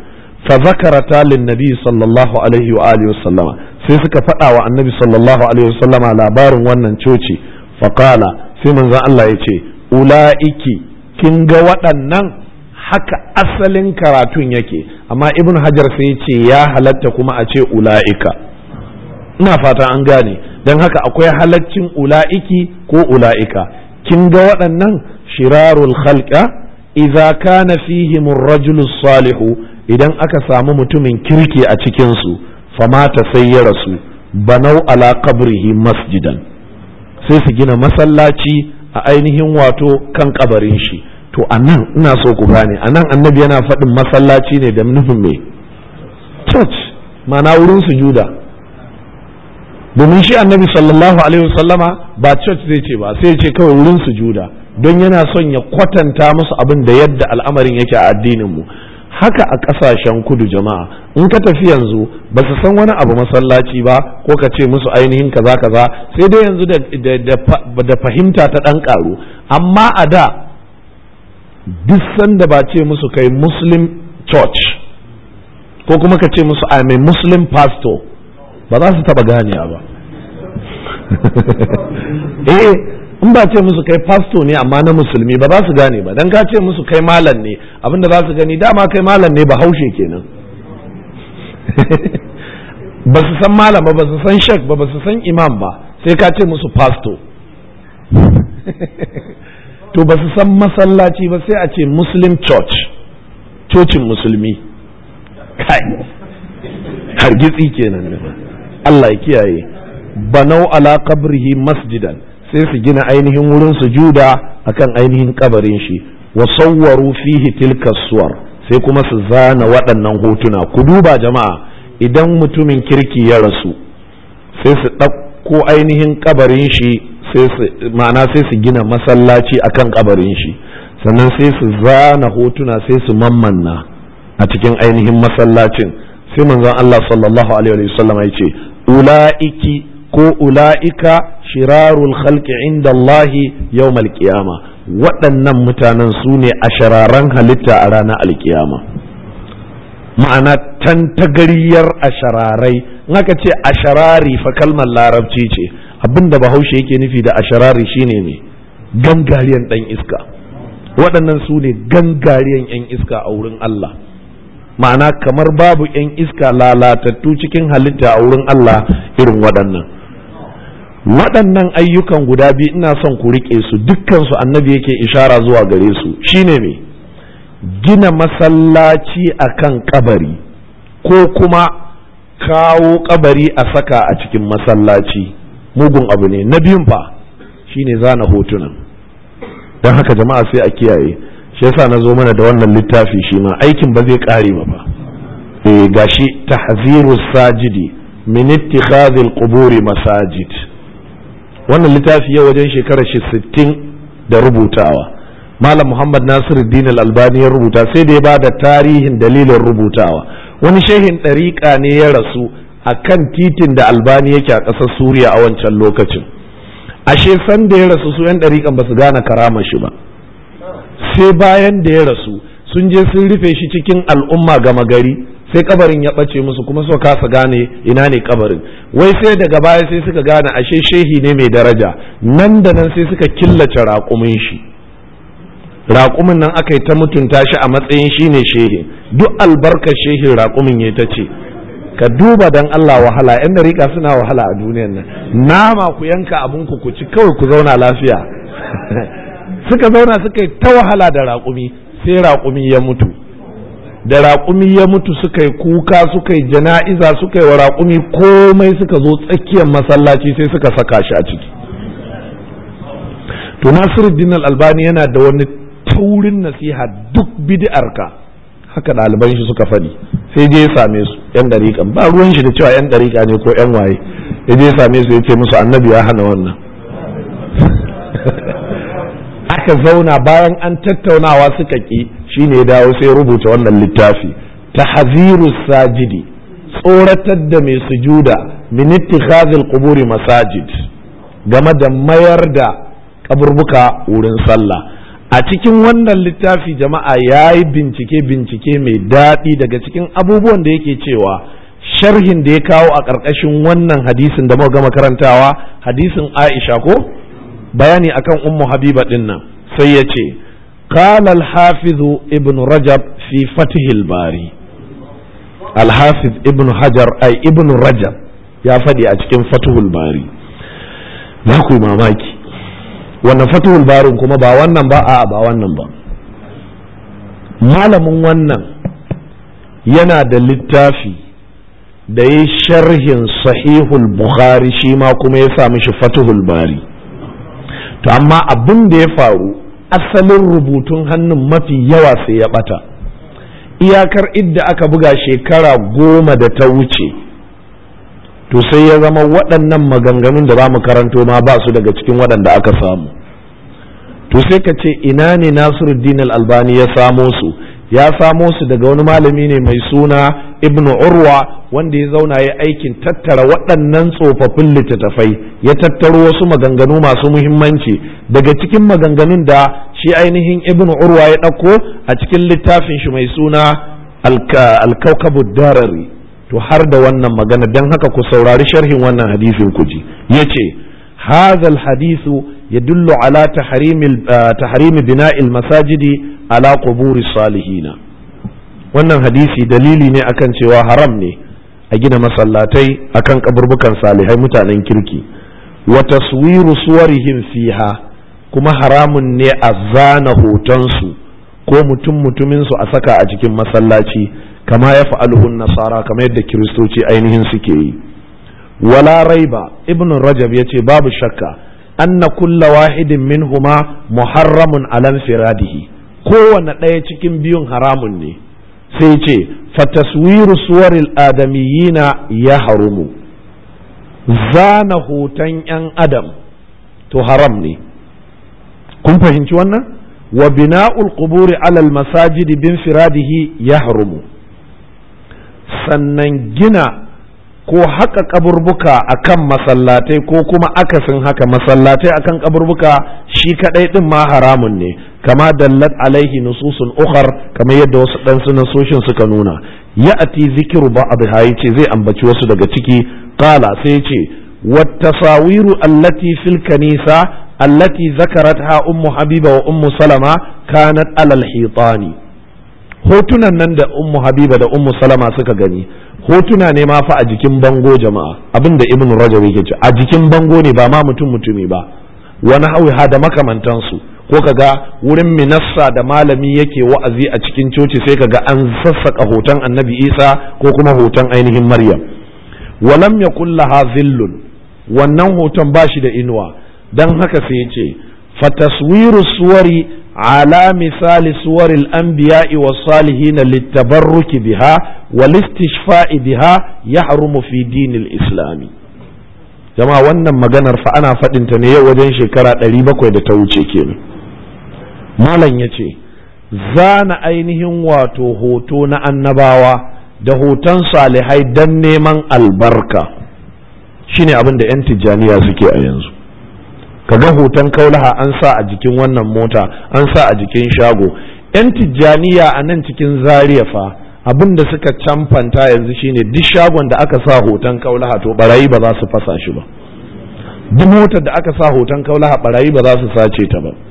fa zakarata lin nabi sallallahu alaihi wa alihi wasallama sai suka faɗa wa annabi sallallahu alaihi wasallama labarin wannan coci fa qala sai manzon Allah ya ce ula'iki kin ga waɗannan haka asalin karatun yake amma ibn hajar sai ya ce ya halatta kuma a ce ula'ika ina fata an gane don haka akwai halaccin ula'iki ko ula'ika kin ga waɗannan shirarul khalqa idza kana fihim rajulu salihu idan aka samu mutumin kirki a cikin su famata sai ya rasu banau ala qabrihi masjidan sai su gina masallaci a ainihin wato kan kabarin shi to anan ina so ku gane anan annabi yana faɗin masallaci ne da nufin mai church ma'ana wurin sujuda domin shi annabi sallallahu alaihi wasallama ba church zai ce ba sai ce kawai wurin sujuda don yana son ya kwatanta musu abin da yadda al'amarin yake a addinin mu haka a ƙasashen kudu jama'a in ka tafi yanzu ba su san wani abu masallaci ba ko ka ce musu ainihin kaza kaza sai dai yanzu da fahimta ta ɗan ƙaru amma a da duk sanda ba ce musu kai muslim church ko kuma ka ce musu I'm a muslim pastor ba za su taba ganiya ba eh in ba ce musu kai pastor ne amma na musulmi ba za su gane ba dan ka ce musu kai malam ne abinda za su gani dama kai malam ne ba haushe kenan ba su san malam ba ba su san shek ba ba su san imam ba sai ka ce musu pastor to ba su san masallaci ba sai a ce muslim church cocin musulmi kai hargitsi kenan Allah ya kiyaye banau ala qabrihi masjidan sai su gina ainihin wurin sujuda akan ainihin kabarin shi wa sawwaru fihi tilka suwar sai kuma su zana waɗannan hotuna ku duba jama'a idan mutumin kirki ya rasu sai su ɗauko ainihin kabarin shi ma'ana sai su gina masallaci akan kabarin shi sannan sai su zana hotuna sai su mammanna a cikin ainihin masallacin sai manzon Allah sallallahu alaihi wasallam ya ce ula'iki ko ula'ika shirarul khalqi inda Allah yawmal qiyama waɗannan mutanen su ne a shararan halitta a ranar alkiyama ma'ana tantagariyar ashararai in aka ce asharari fa kalmar larabci ce abinda bahaushe yake nufi da asharari shine ne gangariyan dan iska waɗannan su ne gangariyan 'yan iska a wurin Allah ma'ana kamar babu 'yan iska lalatattu cikin halitta a wurin Allah irin waɗannan waɗannan ayyukan guda biyu ina son ku riƙe su dukkansu annabi yake ishara zuwa gare su shine me gina masallaci a kan kabari ko kuma kawo kabari a saka a cikin masallaci mugun abu ne na biyun fa shine zana hotunan don haka jama'a sai a kiyaye shi yasa na zo mana da wannan littafi shi ma aikin ba zai kare ba fa eh gashi tahziru sajidi min ittikhadhil quburi masajid wannan littafi yau wajen shekarar shi 60 da rubutawa malam muhammad nasiruddin al-albani ya rubuta sai da ya ba da tarihin dalilin rubutawa wani shehin ɗariƙa ne ya rasu a kan titin da albani yake a ƙasar suriya a wancan lokacin ashe san da ya rasu su 'yan ɗariƙan ba su gane karamar shi ba sai bayan da ya rasu sun je sun rufe shi cikin al'umma gama gari sai kabarin ya ɓace musu kuma suka kasa gane ina ne kabarin wai sai daga baya sai suka gane ashe shehi ne mai daraja nan da nan sai suka killace raƙumin shi raƙumin nan aka yi ta mutunta shi a matsayin shi ne shehi duk albarkar shehin raƙumin ya ta ce ka duba dan Allah wahala yan dariƙa suna wahala a duniyar nan nama ku yanka abin ku ci kawai ku zauna lafiya suka zauna suka yi ta wahala da raƙumi sai raƙumi ya mutu da raƙumi ya mutu suka yi kuka suka yi jana'iza suka yi wa raƙumi komai suka zo tsakiyar masallaci sai suka saka shi a ciki to nasiruddin albani yana da wani taurin nasiha duk bid'arka haka ɗaliban shi suka faɗi sai je ya same su yan ɗariƙan ba ruwan shi da cewa yan ɗariƙa ne ko yan waye ya je ya same su ya ce musu annabi ya hana wannan aka zauna bayan an tattaunawa suka ƙi shine ya dawo sai rubuta wannan littafi tahziru sajidi tsoratar da mai sujuda min ittikhazil quburi masajid game da mayar da kaburbuka wurin sallah a cikin wannan littafi jama'a ya yi bincike bincike mai daɗi daga cikin abubuwan da yake cewa sharhin da ya kawo a ƙarƙashin wannan hadisin da muka gama karantawa hadisin aisha ko bayani akan ummu habiba ɗin nan sai ya ce قال الحافظ ابن رجب في فتح الباري الحافظ ابن حجر أي ابن رجب يا فدي أتكين فتح الباري za ku yi mamaki wannan fatuhul barin kuma ba wannan ba a ba wannan ba malamin wannan yana da littafi da ya sharhin sahihul bukhari shi ma kuma ya sa mishi fatuhul bari to amma abin da ya faru asalin rubutun hannun mafi yawa sai ya bata iyakar idda aka buga shekara goma da ta wuce to sai ya zama waɗannan maganganun da za mu karanto ma ba su daga cikin waɗanda aka samu to sai ka ce ina ne nasiruddin albani ya samo su ya samo su daga wani malami ne mai suna ibn urwa wanda ya zauna ya aikin tattara waɗannan tsofaffin littattafai ya tattaro wasu maganganu masu muhimmanci daga cikin maganganun da shi ainihin ibn urwa ya ɗauko a cikin littafin shi mai suna alkaukabu darari to har da wannan magana don haka ku saurari sharhin wannan hadisin ku ji ya ce هذا الحديث يدل على تحريم تحريم بناء المساجد على قبور الصالحين wannan hadisi dalili ne akan cewa haram ne a gina masallatai akan kaburbukan salihai mutanen kirki wa taswiru suwarihim fiha kuma haramun ne a zana hotonsu ko mutum mutumin su a saka a cikin masallaci kama ya fa'aluhun nasara kamar yadda kiristoci ainihin suke yi wala raiba ibn rajab yace babu shakka anna kulla wahidin minhuma muharramun alan firadihi kowane ɗaya cikin biyun haramun ne sai ce fataswiru suwaril adamiyina ya harumu zana hoton 'yan adam to haram ne kun fahimci wannan wa bina'ul quburi alal masajidi bin firadihi ya harumu sannan gina ko haka kaburbuka akan masallatai ko kuma akasin haka masallatai akan kaburbuka shi kadai din ma haramun ne kama dallat alaihi nususun ukhar kamar yadda wasu dan sunasoshin suka nuna ya'ati zikru ba'd ce zai ambaci wasu daga ciki qala sai ce wattasawiru allati fil kanisa allati zakaratha ummu habiba wa ummu salama kanat alal hitani hotunan nan da ummu habiba da ummu salama suka gani hotuna ne ma fa a jikin bango jama'a abinda ibn rajab yake ce a jikin bango ne ba ma mutum mutumi ba wani hawiha da makamantansu ko kaga wurin minassa da malami yake wa'azi a cikin coci sai kaga an sassaka hoton annabi isa ko kuma hoton ainihin maryam walam yakul laha zillun wannan hoton ba shi da inuwa dan haka sai ya ce fataswiru suwari على مثال صور الأنبياء والصالحين للتبرك بها والاستشفاء بها يحرم في دين الإسلام jama'a wannan maganar fa ana faɗinta ne yau wajen shekara ɗari bakwai da ta wuce kenan malam ya ce zana ainihin wato hoto na annabawa da hoton salihai don neman albarka shine abin da 'yan tijjaniya suke a yanzu kaga hoton kaulaha an sa a jikin wannan mota an sa a jikin shago yan tijjaniya a nan cikin zaria fa abin da suka camfanta yanzu shine duk shagon da aka sa hoton kaulaha to barayi ba za su fasa shi ba duk motar da aka sa hoton kaulaha barayi ba za su sace ta ba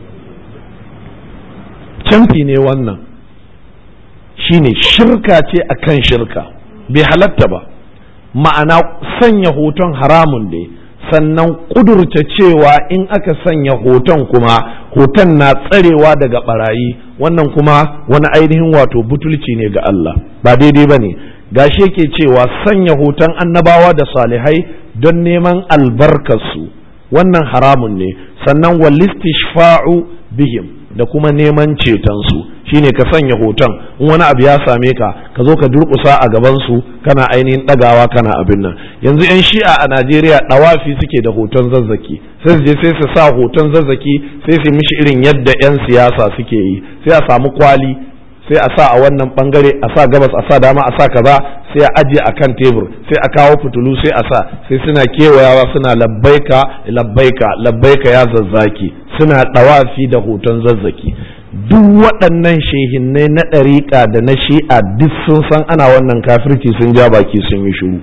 camfi ne wannan shine shirka ce akan shirka bai halatta ba ma'ana sanya hoton haramun ne sannan kudurta cewa in aka sanya hoton kuma hoton na tsarewa daga barayi wannan kuma wani ainihin wato butulci ne ga Allah ba daidai ba ne gashi yake cewa sanya hoton annabawa da salihai don neman albarkarsu wannan haramun ne sannan walistishfa'u bihim da kuma neman cetonsu shine ka sanya hoton in wani abu ya same ka ka zo ka durƙusa a gabansu kana ainihin ɗagawa kana abin nan yanzu 'yan shi'a a najeriya ɗawafi suke da hoton zazzaki sai su je sai su sa hoton zazzaki sai su mishi irin yadda 'yan siyasa suke yi sai a samu kwali sai a sa a wannan bangare a sa gabas a sa dama a sa kaza sai a aje a kan tebur sai a kawo fitulu sai a sa sai suna kewayawa suna labbaika labbaika labbaika ya zazzaki suna ɗawafi da hoton zazzaki duk waɗannan shehinnai na ɗariƙa da na shi'a duk sun san ana wannan kafirci sun ja baki sun yi shiru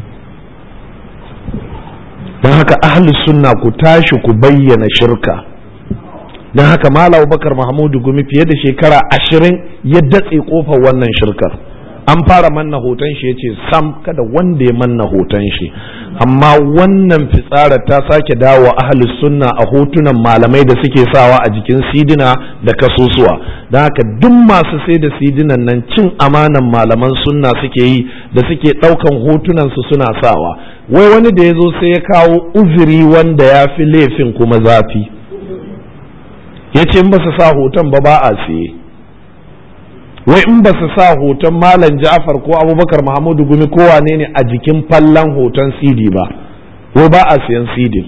don haka ahlus sunna ku tashi ku bayyana shirka don haka malam bakar mahmudu gumi fiye da shekara ashirin ya datse kofar wannan shirkar an fara manna hoton shi ya ce sam kada wanda ya manna hoton shi amma wannan fitsara ta sake dawo ahlus sunna a hotunan malamai da suke sawa a jikin sidina da kasusuwa don haka duk masu sai da sidinan nan cin amanan malaman sunna suke yi da suke ɗaukan hotunan su suna sawa wai wani da ya zo sai ya kawo uzuri wanda ya fi laifin kuma zafi ya ce in ba su sa hoton ba ba a siye wai in ba su sa hoton malam ja'far ko abubakar mahamudu gumi ko wane ne a jikin fallon hoton cd ba wai ba a siyan cd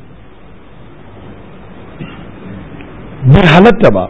bai halatta ba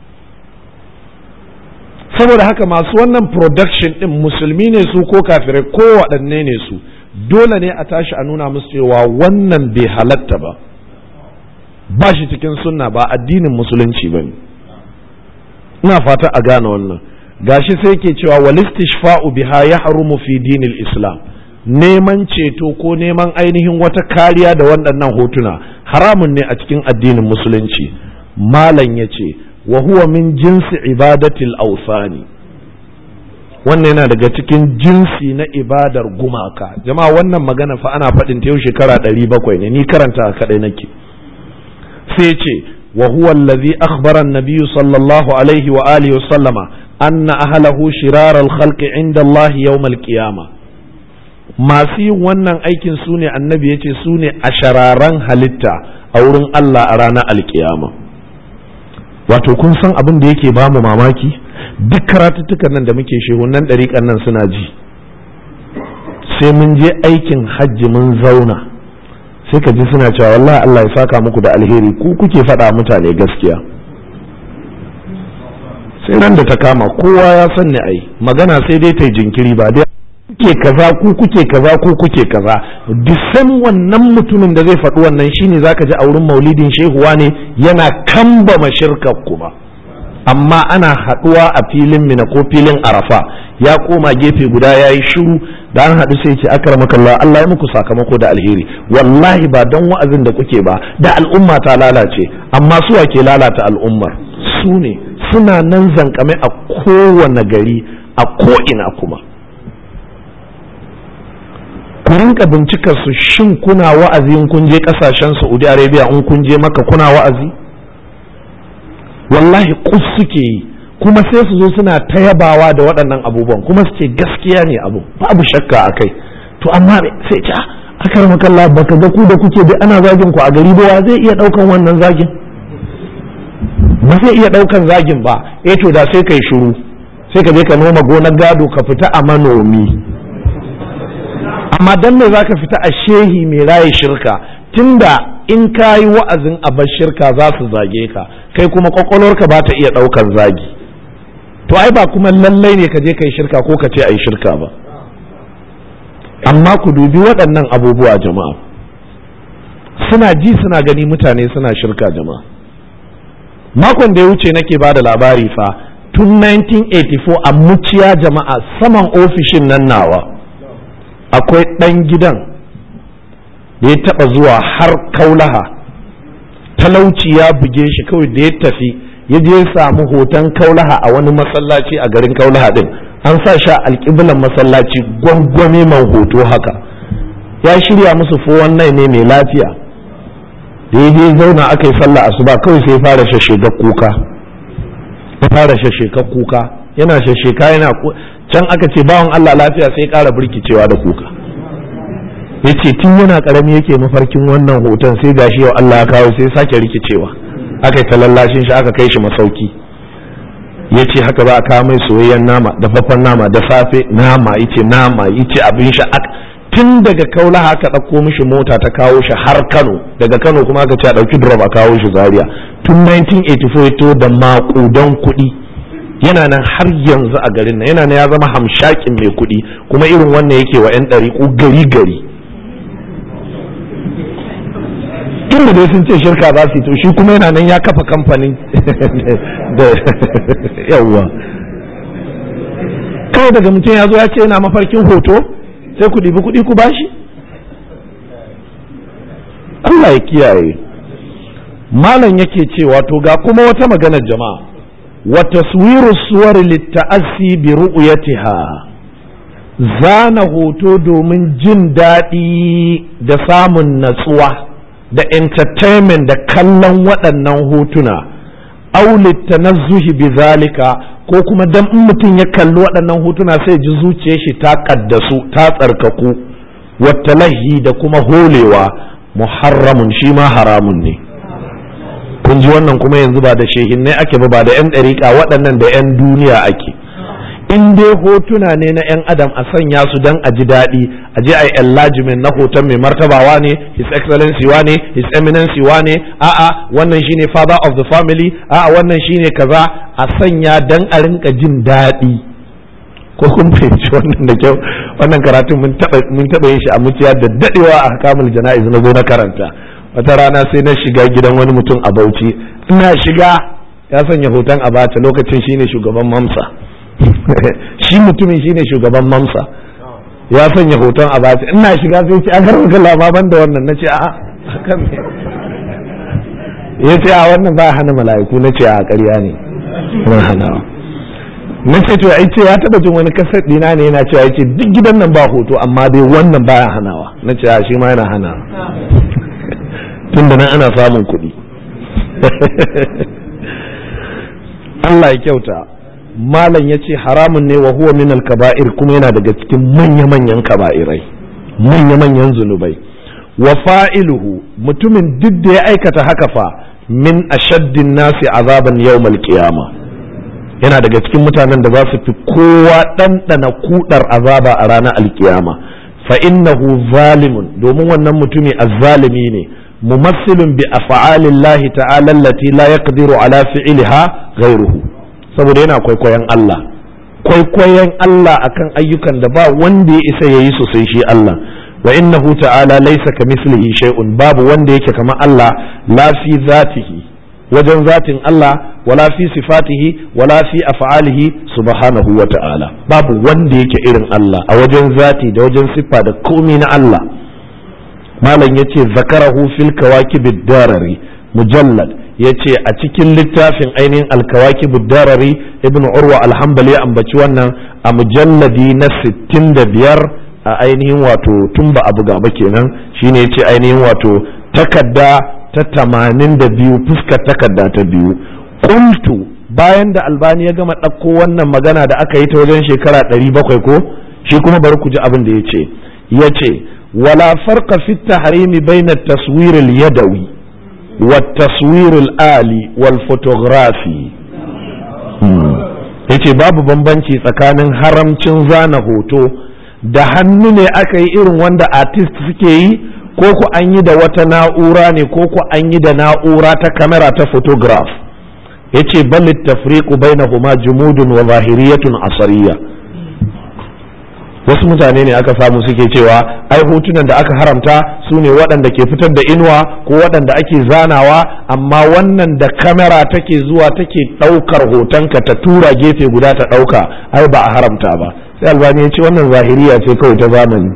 saboda haka masu wannan production din musulmi ne su ko kafirai ko waɗanne ne su dole ne a tashi a nuna musu cewa wannan bai halatta ba ba shi cikin sunna ba addinin musulunci ba ne ina fata a gane wannan gashi sai ke cewa walistishfa'u biha ya harumu fi dinil islam neman ceto ko neman ainihin wata kariya da waɗannan hotuna haramun ne a cikin addinin musulunci malam ya ce wa huwa min jinsi ibadatil ausani wannan yana daga cikin jinsi na ibadar gumaka jama'a wannan magana fa ana faɗin ta yau shekara ɗari bakwai ne ni karanta kaɗai nake sai ce wa huwa allazi akhbara an-nabiy sallallahu alaihi wa alihi wa sallama anna ahlahu shirar al-khalq inda Allah yawm al-qiyama masu yin wannan aikin su ne annabi yace su ne a shararan halitta a wurin Allah a ranar alkiyama wato kun san abin da yake bamu mamaki duk karatuttukan nan da muke shehunan ɗariƙan nan suna ji sai mun je aikin hajji mun zauna sai ka ji suna cewa wallahi Allah ya saka muku da alheri ku kuke faɗa mutane gaskiya sai ran da ta kama kowa ya san ni ai magana sai dai ta jinkiri ba dai kuke kaza ku kuke kaza ku kuke kaza disan wannan mutumin da zai faɗi wannan shine zaka ji a wurin maulidin shehuwa ne yana kambama shirkar ku ba amma ana haɗuwa a filin mina ko filin arafa ya koma gefe guda ya yi shiru da an haɗu sai ce akar makalla Allah ya muku sakamako da alheri wallahi ba don wa'azin da kuke ba da al'umma ta lalace amma suwa ke lalata al'ummar su ne suna nan zankame a kowane gari a ko'ina kuma ku rinka bincikar su shin kuna wa'azi in kun je kasashen saudi arabia in kun je maka kuna wa'azi wallahi kus suke yi kuma sai su zo suna ta yabawa da waɗannan abubuwan kuma su ce gaskiya ne abu babu shakka a kai to amma sai ce akar makalla baka ga ku da kuke duk ana zagin ku a gari ba wa zai iya ɗaukan wannan zagin ba zai iya ɗaukan zagin ba eh to da sai kai shiru sai ka je ka noma gonar gado ka fita a manomi amma dan me zaka fita a shehi mai raye shirka tunda in ka yi wa'azin abar shirka za su zage ka kai kuma kwakwalwarka ba ta iya ɗaukan zagi to ai ba kuma lallai ne ka je ka yi shirka ko ka ce a yi shirka ba amma ku dubi waɗannan abubuwa jama'a suna ji suna gani mutane suna shirka jama'a makon da ya wuce nake ba da labari fa tun 1984 a muciya jama'a saman ofishin nan nawa akwai ɗan gidan da ya taɓa zuwa har kaulaha talauci ya buge shi kawai da ya tafi ya je samu hoton kaulaha a wani masallaci a garin kaulaha din an sa sha alƙiblan masallaci gwangwame man hoto haka ya shirya musu fowon nai ne mai lafiya da ya je zauna aka yi sallah asuba kawai sai fara shashega kuka ya fara shasheka kuka yana shasheka yana can aka ce bawan Allah lafiya sai ƙara birkicewa da kuka ya ce tun yana ƙarami yake mafarkin wannan hoton sai gashi yau Allah ya kawo sai sake rikicewa aka yi talallashin shi aka kai shi masauki ya ce haka ba a kawo mai soyayyen nama dafaffen nama da safe nama ya ce nama ya ce abin shi tun daga kaula aka ɗauko mishi mota ta kawo shi har kano daga kano kuma aka ce a ɗauki drop a kawo shi zaria tun 1984 ya to da maƙudan kuɗi yana nan har yanzu a garin nan yana nan ya zama hamshakin mai kuɗi kuma irin wannan yake wa 'yan ɗariƙu gari gari tun da dai sun ce shirka za su yi to shi kuma yana nan ya kafa kamfanin da yawwa kawai daga mutum ya zo ya ce yana mafarkin hoto sai ku ɗibi kuɗi ku bashi Allah ya kiyaye malam yake cewa to ga kuma wata maganar jama'a wa taswiru suwar litta'assi bi ru'yatiha zana hoto domin jin daɗi da samun natsuwa da entertainment da kallon waɗannan hotuna aulitta na zuhi bi zalika ko kuma dan in mutum ya kalli waɗannan hotuna sai ji zuciyar shi ta kaddasu ta tsarkaku wattalahi da kuma holewa muharramun shi ma haramun ne kun ji wannan kuma yanzu ba da shehinnai ake ba ba da 'yan ɗariƙa waɗannan da 'yan duniya ake in dai hotuna ne na 'yan adam a sanya su don a ji daɗi a je a yi enlargement na hoton mai martabawa ne his excellency wa ne his eminency wa ne a'a wannan shine father of the family a'a wannan shine kaza a sanya don a rinka jin daɗi ko kun fahimci wannan da kyau wannan karatun mun taɓa yin shi a muciya da daɗewa a kamul jana'iz na zo na karanta wata rana sai na shiga gidan wani mutum a bauchi ina shiga ya sanya hoton a bata lokacin shine shugaban mamsa shi mutumin shine shugaban mamsa ya sanya hoton a bata ina shiga sai ce a karɓar lababan da wannan na ce a kan ya ce a wannan ba hana mala'iku na ce a ƙarya ne na hanawa na ce to ai ce ya taba jin wani kasar dina ne yana cewa yace duk gidan nan ba hoto amma dai wannan baya hanawa na ce a shi ma yana hanawa tun da nan ana samun kuɗi Allah ya kyauta malam ya ce haramun ne wa huwa min kaba'ir kuma yana daga cikin manya-manyan kaba'irai manya-manyan zunubai wa fa'iluhu mutumin duk da ya aikata haka fa min ashaddin nasi azaban yawmal qiyama yana daga cikin mutanen da za su fi kowa ɗanɗana kudar azaba a ranar alkiyama fa innahu zalimun domin wannan mutumi azzalimi ne mumassilun bi af'alillahi ta'ala allati la yaqdiru ala fi'liha ghayruhu saboda yana kwaikwayon Allah kwaikwayon Allah akan ayyukan da ba wanda ya isa yayi su sai shi Allah wa innahu ta'ala laysa kamithlihi shay'un babu wanda yake kamar Allah la fi zatihi wajen zatin Allah wala fi sifatihi wala fi af'alihi subhanahu wa ta'ala babu wanda yake irin Allah a wajen zati da wajen siffa da komi na Allah malam yace zakarahu fil kawakib darari mujallad yace a cikin littafin ainihin al-kawakib darari ibn urwa al-hanbali ya ambaci wannan a mujalladi na 65 a ainihin wato tun ba a buga ba kenan shine yace ainihin wato takadda ta tamanin da biyu fuskar takarda ta biyu kuntu bayan da albani ya gama ɗauko wannan magana da aka yi ta wajen shekara ɗari bakwai ko shi kuma bari ku ji abin da ya ce ya ce wala farqa fi tahrimi baina taswir yadawi wa taswir ali wal photography yace babu bambanci tsakanin haramcin zana hoto da hannu ne aka yi irin wanda artist suke yi ko ku an yi da wata na'ura ne ko ku an yi da na'ura ta kamera ta photograph yace bal tafriqu bainahuma jumudun wa zahiriyatun asariya wasu mutane ne aka samu suke cewa ai hotunan da aka haramta su ne waɗanda ke fitar da inuwa ko waɗanda ake zanawa amma wannan da kamera take zuwa take ɗaukar hotonka ta tura gefe guda ta ɗauka ai ba a haramta ba sai albani ya ce wannan zahiriya ce kawai ta zamani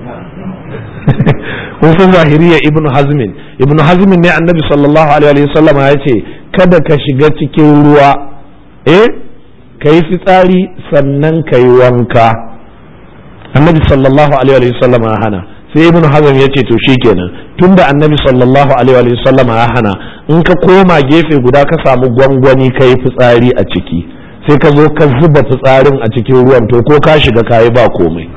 kun san zahiriya ibnu hazmin ibnu hazmin ne annabi sallallahu alaihi wa sallam ya ce kada ka shiga cikin ruwa eh ka yi fitsari sannan ka yi wanka annabi sallallahu alaihi wa sallam ya hana sai ibnu hazm ya ce to shikenan tunda annabi sallallahu alaihi wa sallam ya hana in ka koma gefe guda ka samu gwangwani ka yi fitsari a ciki sai ka zo ka zuba fitsarin a cikin ruwan to ko ka shiga kayi ba komai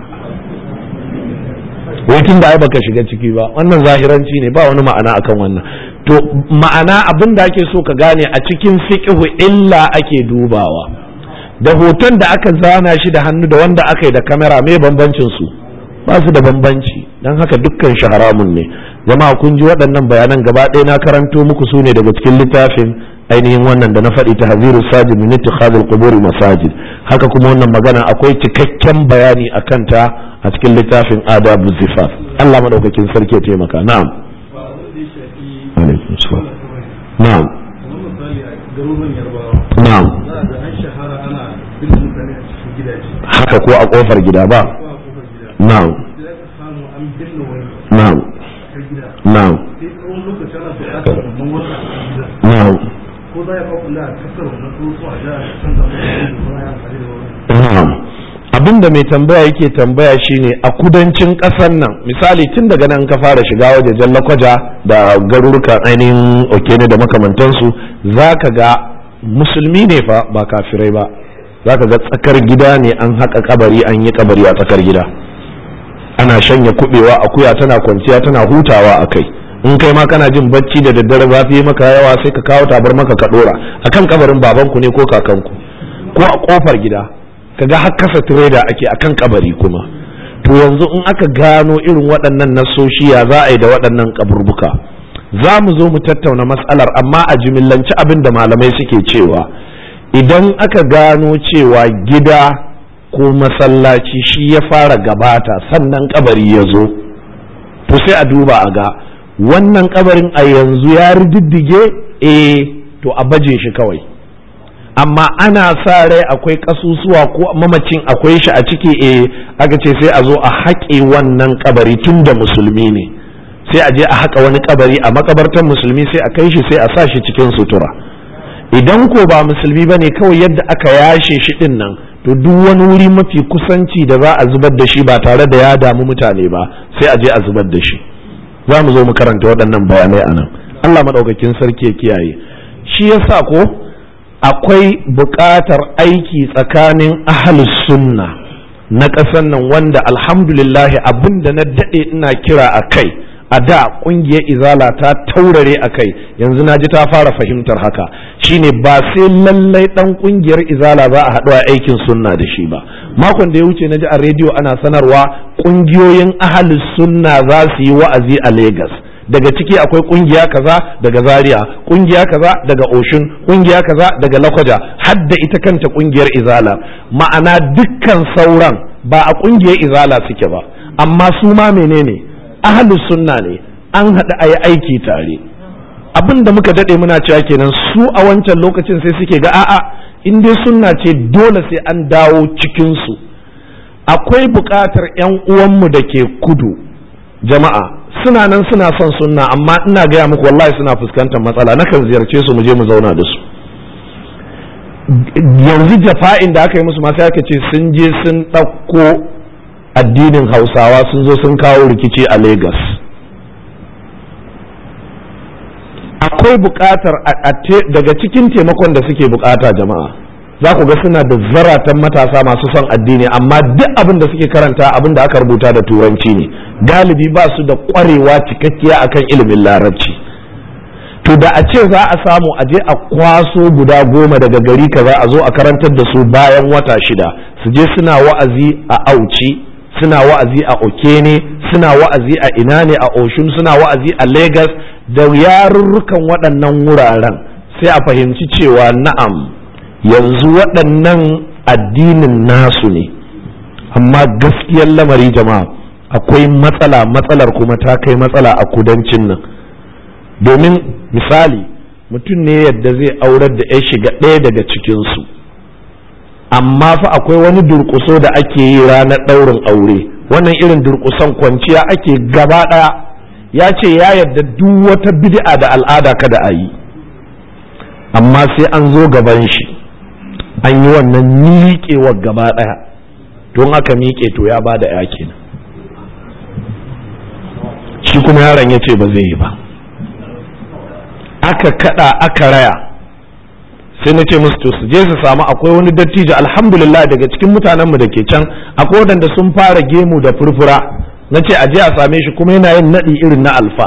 wai tun da ai baka shiga ciki ba wannan zahiranci ne ba wani ma'ana akan wannan to ma'ana abin da ake so ka gane a cikin fiqhu illa ake dubawa da hoton da aka zana shi da hannu da wanda aka yi da kamera me bambancin su ba su da bambanci don haka dukkan shi haramun ne jama'a kun ji waɗannan bayanan gaba ɗaya na karanto muku su ne daga cikin littafin ainihin wannan da na faɗi ta haziru sajid min ittikhadul qubur masajid haka kuma wannan magana akwai cikakken bayani a kanta a cikin littafin adabu zifaf Allah madaukakin sarki ya taimaka na'am alaikum salam na'am na'am haka ko a kofar gida ba na'am na'am na'am na'am ko za ya kula a kasar wannan ko a ja a canza na'am abin da mai tambaya yake tambaya shine a kudancin ƙasar nan misali tun daga nan ka fara shiga wajejen lakwaja da garurukan ainihin okene da makamantansu za ka ga musulmi ne fa ba kafirai ba za ka ga tsakar gida ne an haƙa kabari an yi kabari a tsakar gida ana shanya kubewa akuya tana kwanciya tana hutawa a kai in kai ma kana jin bacci da daddare zafi maka yawa sai ka kawo tabar maka ka dora akan kabarin babanku ne ko kakanku ko a kofar gida kaga har kasa tireda ake akan kabari kuma to yanzu in aka gano irin waɗannan nasoshi ya za a yi da waɗannan kaburbuka za mu zo mu tattauna matsalar amma a jimillanci abin da malamai suke cewa idan aka gano cewa gida ko masallaci shi ya fara gabata sannan kabari ya zo to sai a duba a ga wannan kabarin a yanzu ya rididdige eh to a baje shi kawai amma ana sa rai akwai kasusuwa ko mamacin akwai shi a ciki eh aka ce sai a zo a haƙe wannan kabari tun da musulmi ne sai a je a haƙa wani kabari a makabartar musulmi sai a kai shi sai a sa shi cikin sutura idan ko ba musulmi ba ne kawai yadda aka yashe shi din nan to duk wani wuri mafi kusanci da za a zubar da shi ba tare da ya damu mutane ba sai a je a zubar da shi za mu zo mu karanta waɗannan bayanai a nan allah maɗaukakin sarki ya kiyaye shi yasa ko akwai buƙatar aiki tsakanin ahalus sunna na ƙasar nan wanda alhamdulillahi abin da na daɗe ina kira a kai a da ƙungiyar izala ta taurare a kai yanzu na ji ta fara fahimtar haka shine ba sai lallai ɗan ƙungiyar izala za a haɗu a aikin sunna da shi ba makon da ya wuce na ji a rediyo ana sanarwa ƙungiyoyin ahalus sunna za su yi wa'azi a Legas. daga ciki akwai kungiya kaza daga zaria kungiya kaza daga oshun kungiya kaza daga lakwaja hadda ita kanta kungiyar izala ma'ana dukkan sauran ba a kungiyar izala suke ba amma su ma menene ahlus sunna ne an haɗu a yi aiki tare abin da muka daɗe muna cewa kenan su a wancan lokacin sai suke ga a'a in dai sunna ce dole sai an dawo cikinsu akwai buƙatar 'yan uwanmu da ke kudu jama'a suna nan suna son sunna amma ina gaya muku wallahi suna fuskantar matsala nakan ziyarce su mu je mu zauna da su yanzu jafa'in da aka yi musu masu aka ce sun je sun ɗauko addinin hausawa sun zo sun kawo rikici a Legas. akwai buƙatar daga cikin taimakon da suke buƙata jama'a za ku ga suna da zaratan matasa masu son addini amma duk abin da suke karanta abin da aka rubuta da turanci ne galibi ba su da ƙwarewa cikakkiya akan ilimin larabci to da a ce za a samu a je a kwaso guda goma daga gari kaza a zo a karantar da su bayan wata shida su je suna wa'azi a auci suna wa'azi a okene suna wa'azi a ina ne a oshun suna wa'azi a lagos da yarurrukan waɗannan wuraren sai a fahimci cewa na'am yanzu waɗannan addinin nasu ne amma gaskiyar lamari jama'a akwai matsala matsalar kuma ta kai matsala a kudancin nan domin misali mutum ne yadda zai aurar da ya shiga ɗaya daga cikinsu amma fa akwai wani durƙuso da ake yi ranar ɗaurin aure wannan irin durƙuson kwanciya ake gaba ɗaya ya ce ya yadda duk wata bid'a da al'ada kada a yi amma sai an zo gaban shi an yi wannan miƙewar gaba ɗaya don aka miƙe to ya ba da ya kenan shi kuma yaron ya ce ba zai yi ba aka kada aka raya sai na ce musu to su je su samu akwai wani dattijo alhamdulillah daga cikin mutanenmu da ke can akwai waɗanda sun fara gemu da furfura na ce a je a same shi kuma yana yin naɗi irin na alfa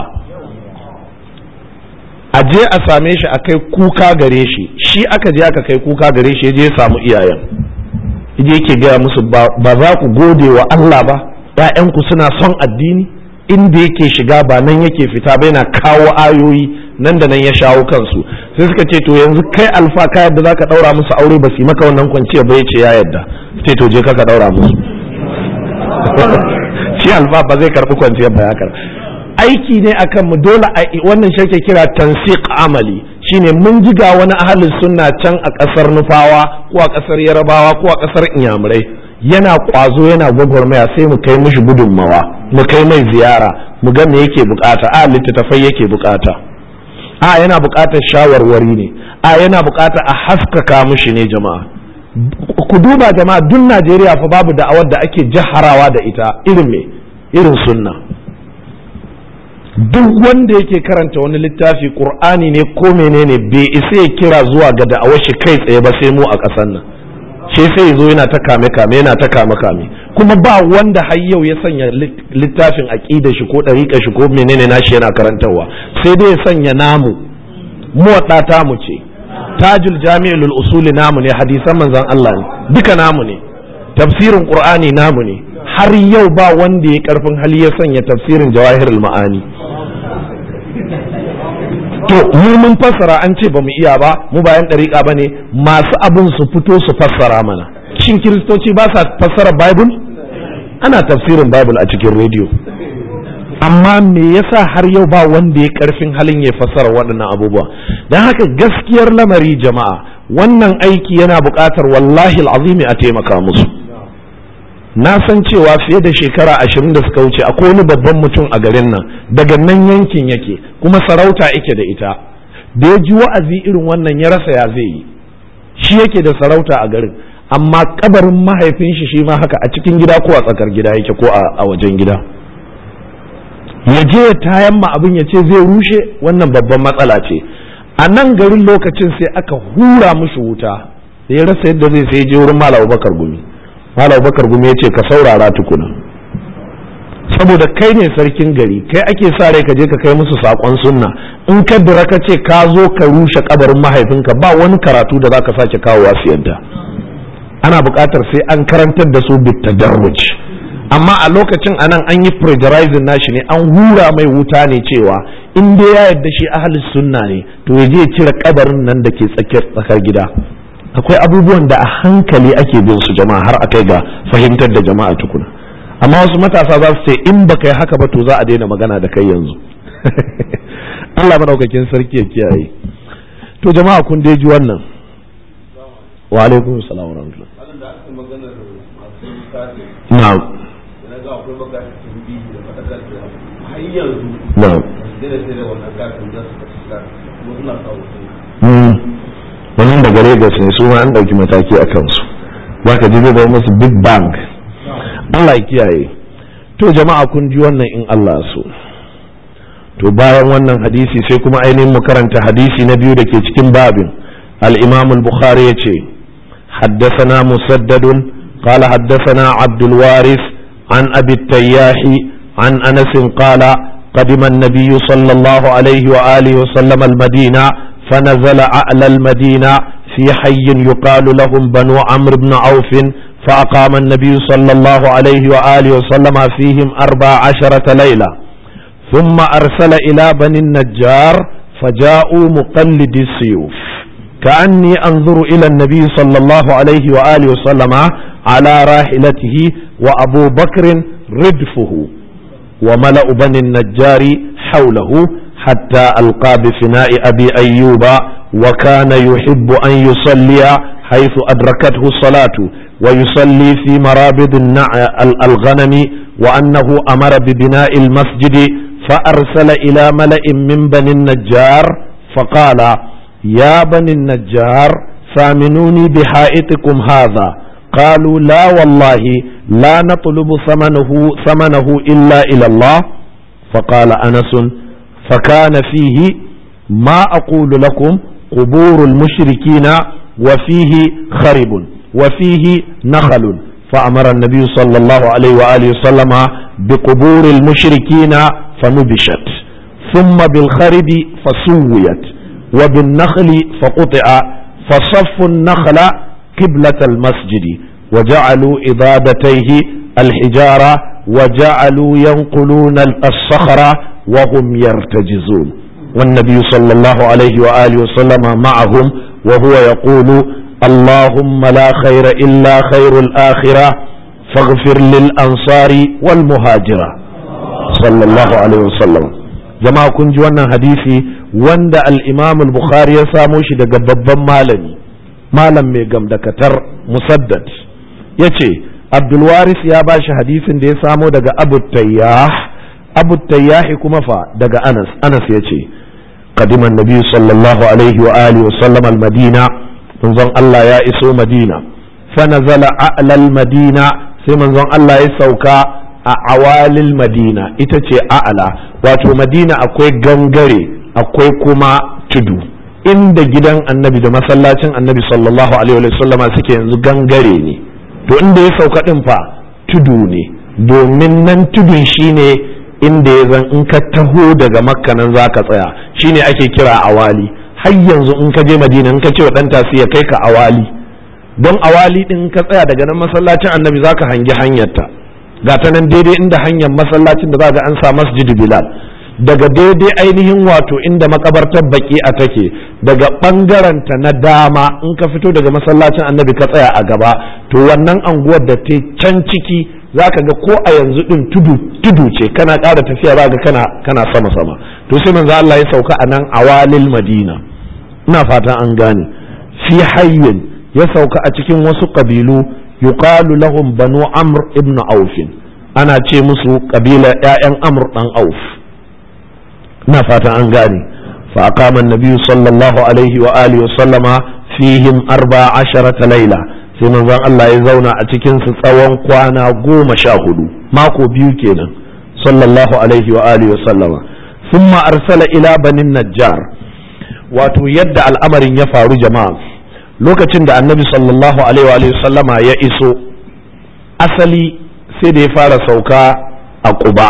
a je a same shi a kai kuka gare shi shi aka je aka kai kuka gare shi ya je ya samu iyayen je yake gaya musu ba za ku gode wa Allah ba ‘ya'yanku suna son addini inda yake shiga ba nan yake fita ba yana kawo ayoyi nan da nan ya shawo kansu sai suka ce to yanzu kai alfa ka yadda zaka daura musu aure ba su yi maka wannan kwanciya ba yace ya yadda sai to je ka ka daura musu shi alfa ba zai karbi kwanciyar ba ya karba aiki ne akan mu dole a wannan shake kira tansiq amali shine mun ji ga wani ahalin sunna can a kasar nufawa ko a kasar yarabawa ko a kasar inyamurai yana kwazo yana gwagwarmaya sai mu kai mishi gudunmawa mu kai mai ziyara mu ga me yake bukata a littattafai yake bukata a yana bukatar shawarwari ne a yana bukatar a haskaka mishi ne jama'a ku duba jama'a duk Najeriya fa babu da'awar da ake jaharawa da ita irin me irin sunna duk wanda yake karanta wani littafi qur'ani ne ko menene bai isa ya kira zuwa ga da'awar shi kai tsaye ba sai mu a ƙasar nan shi sai zo yana ta kame kame yana ta kame kame kuma ba wanda har yau ya sanya littafin aqida shi ko dariƙa shi ko menene nashi yana karantarwa sai dai ya sanya namu muwadda ta mu ce tajul jami'ul usuli namu ne hadisan manzon Allah ne duka namu ne tafsirin qur'ani namu ne har yau ba wanda ya karfin hali ya sanya tafsirin jawahirul ma'ani to mu mun fassara an ce ba mu iya ba mu bayan ɗariƙa ba ne masu abin su fito su fassara mana shin kiristoci ba sa fassara bible ana tafsirin bible a cikin rediyo amma me yasa har yau ba wanda ya karfin halin ya fassara waɗannan abubuwa don haka gaskiyar lamari jama'a wannan aiki yana buƙatar wallahi azimi a taimaka musu na san cewa fiye da shekara ashirin da suka wuce akwai wani babban mutum a garin nan daga nan yankin yake kuma sarauta yake da ita da ya ji wa'azi irin wannan ya rasa ya zai yi shi yake da sarauta a garin amma kabarin mahaifin shi shi ma haka a cikin gida ko a tsakar gida yake ko a wajen gida ya je ya tayan ma abin ya ce zai rushe wannan babban matsala ce a nan garin lokacin sai aka hura mushi wuta da ya rasa yadda zai sai je wurin malam bakar gumi malam bakar gumi ya ce ka saurara tukuna saboda kai ne sarkin gari kai ake sa rai ka je ka kai musu sakon sunna in ka dira ka ce ka zo ka rushe kabarin mahaifinka ba wani karatu da zaka sake kawowa su yadda ana buƙatar sai an karantar da su bitadarruj amma a lokacin anan an yi pressurizing nashi ne an hura mai wuta ne cewa in dai ya yarda shi ahlus sunna ne to ya je ya cire kabarin nan da ke tsakiyar tsakar gida akwai abubuwan da a hankali ake bin su jama'a har a kai ga fahimtar da jama'a tukuna amma wasu matasa za su ce in baka yi haka ba to za a daina magana da kai yanzu Allah madaukakin sarki ya kiyaye to jama'a kun dai ji wannan wa alaikum salam wa rahmatullah na'am na'am wannan daga Lagos ne su ma an ɗauki mataki a kansu ba ka ji zai musu big bang Allah ya kiyaye to jama'a kun ji wannan in Allah so to bayan wannan hadisi sai kuma ainihin mu karanta hadisi na biyu da ke cikin babin al-imam al-bukhari yace حدثنا مسدد قال حدثنا عبد الوارث عن أبي التياح عن أنس قال قدم النبي صلى الله عليه وآله وسلم المدينة فنزل أعلى المدينة في حي يقال لهم بنو عمرو بن عوف فأقام النبي صلى الله عليه وآله وسلم فيهم أربع عشرة ليلة ثم أرسل إلى بني النجار فجاءوا مقلد السيوف كأني أنظر إلى النبي صلى الله عليه وآله وسلم على راحلته وأبو بكر ردفه وملأ بني النجار حوله حتى ألقى بفناء أبي أيوب وكان يحب أن يصلي حيث أدركته الصلاة ويصلي في مرابض الغنم وأنه أمر ببناء المسجد فأرسل إلى ملأ من بني النجار فقال يا بني النجار ثامنوني بحائطكم هذا قالوا لا والله لا نطلب ثمنه ثمنه إلا إلى الله فقال أنس فكان فيه ما أقول لكم قبور المشركين وفيه خرب وفيه نخل فأمر النبي صلى الله عليه وآله وسلم بقبور المشركين فنبشت ثم بالخرب فسويت وبالنخل فقطع فصفوا النخل قبلة المسجد وجعلوا إضادتيه الحجارة وجعلوا ينقلون الصخر وهم يرتجزون والنبي صلى الله عليه وآله وسلم معهم وهو يقول اللهم لا خير إلا خير الآخرة فاغفر للأنصار والمهاجرة صلى الله عليه وسلم جماعة كنت وانا حديثي wanda al-imam al-bukhari ya samo shi daga babban malami malam mai gamdakatar musaddad ya ce abdulwaris ya ba shi hadisin da ya samo daga abu tayyah abu tayyahi kuma fa daga anas anas ya ce قدم النبي صلى الله عليه وآله وسلم المدينة منظر الله يا إسو مدينة فنزل أعلى المدينة سي منظر الله يسوكا أعوال المدينة إتتي أعلى واتو مدينة أكوي غنغري أكوي كما تدو inda gidan annabi da masallacin annabi sallallahu alaihi wa sallama suke yanzu gangare ne to inda ya sauka din fa tudu ne domin nan tudun shine inda ya zan in ka taho daga makka nan za ka tsaya shine ake kira awali har yanzu in ka je madina in ka ce wa dan tasi ya kai ka awali don awali din ka tsaya daga nan masallacin annabi za ka hangi hanyarta ga ta nan daidai inda hanyar masallacin da za ga an sa masjid bilal daga daidai ainihin wato inda makabartar baki a take daga ɓangaranta na dama in ka fito daga masallacin annabi ka tsaya a gaba to wannan anguwar da ta can ciki za ka ga ko a yanzu din tudu tudu ce kana ƙara tafiya za ga kana kana sama sama to sai manzo Allah ya sauka a nan awalil madina ina fatan an gane fi hayyin ya sauka a cikin wasu kabilu yuqalu lahum banu amr ibn auf ana ce musu kabila ƴaƴan amr dan auf ina fatan an gane fa aqama an-nabi sallallahu alaihi wa alihi wa sallama fihim arba asharata laila sai manzon Allah ya zauna a cikin su tsawon kwana goma sha hudu mako biyu kenan sallallahu alaihi wa alihi wa sallama thumma arsala ila banin najjar wato yadda al'amarin ya faru jama'a lokacin da annabi sallallahu alaihi wa alihi wa sallama ya iso asali sai da ya fara sauka a quba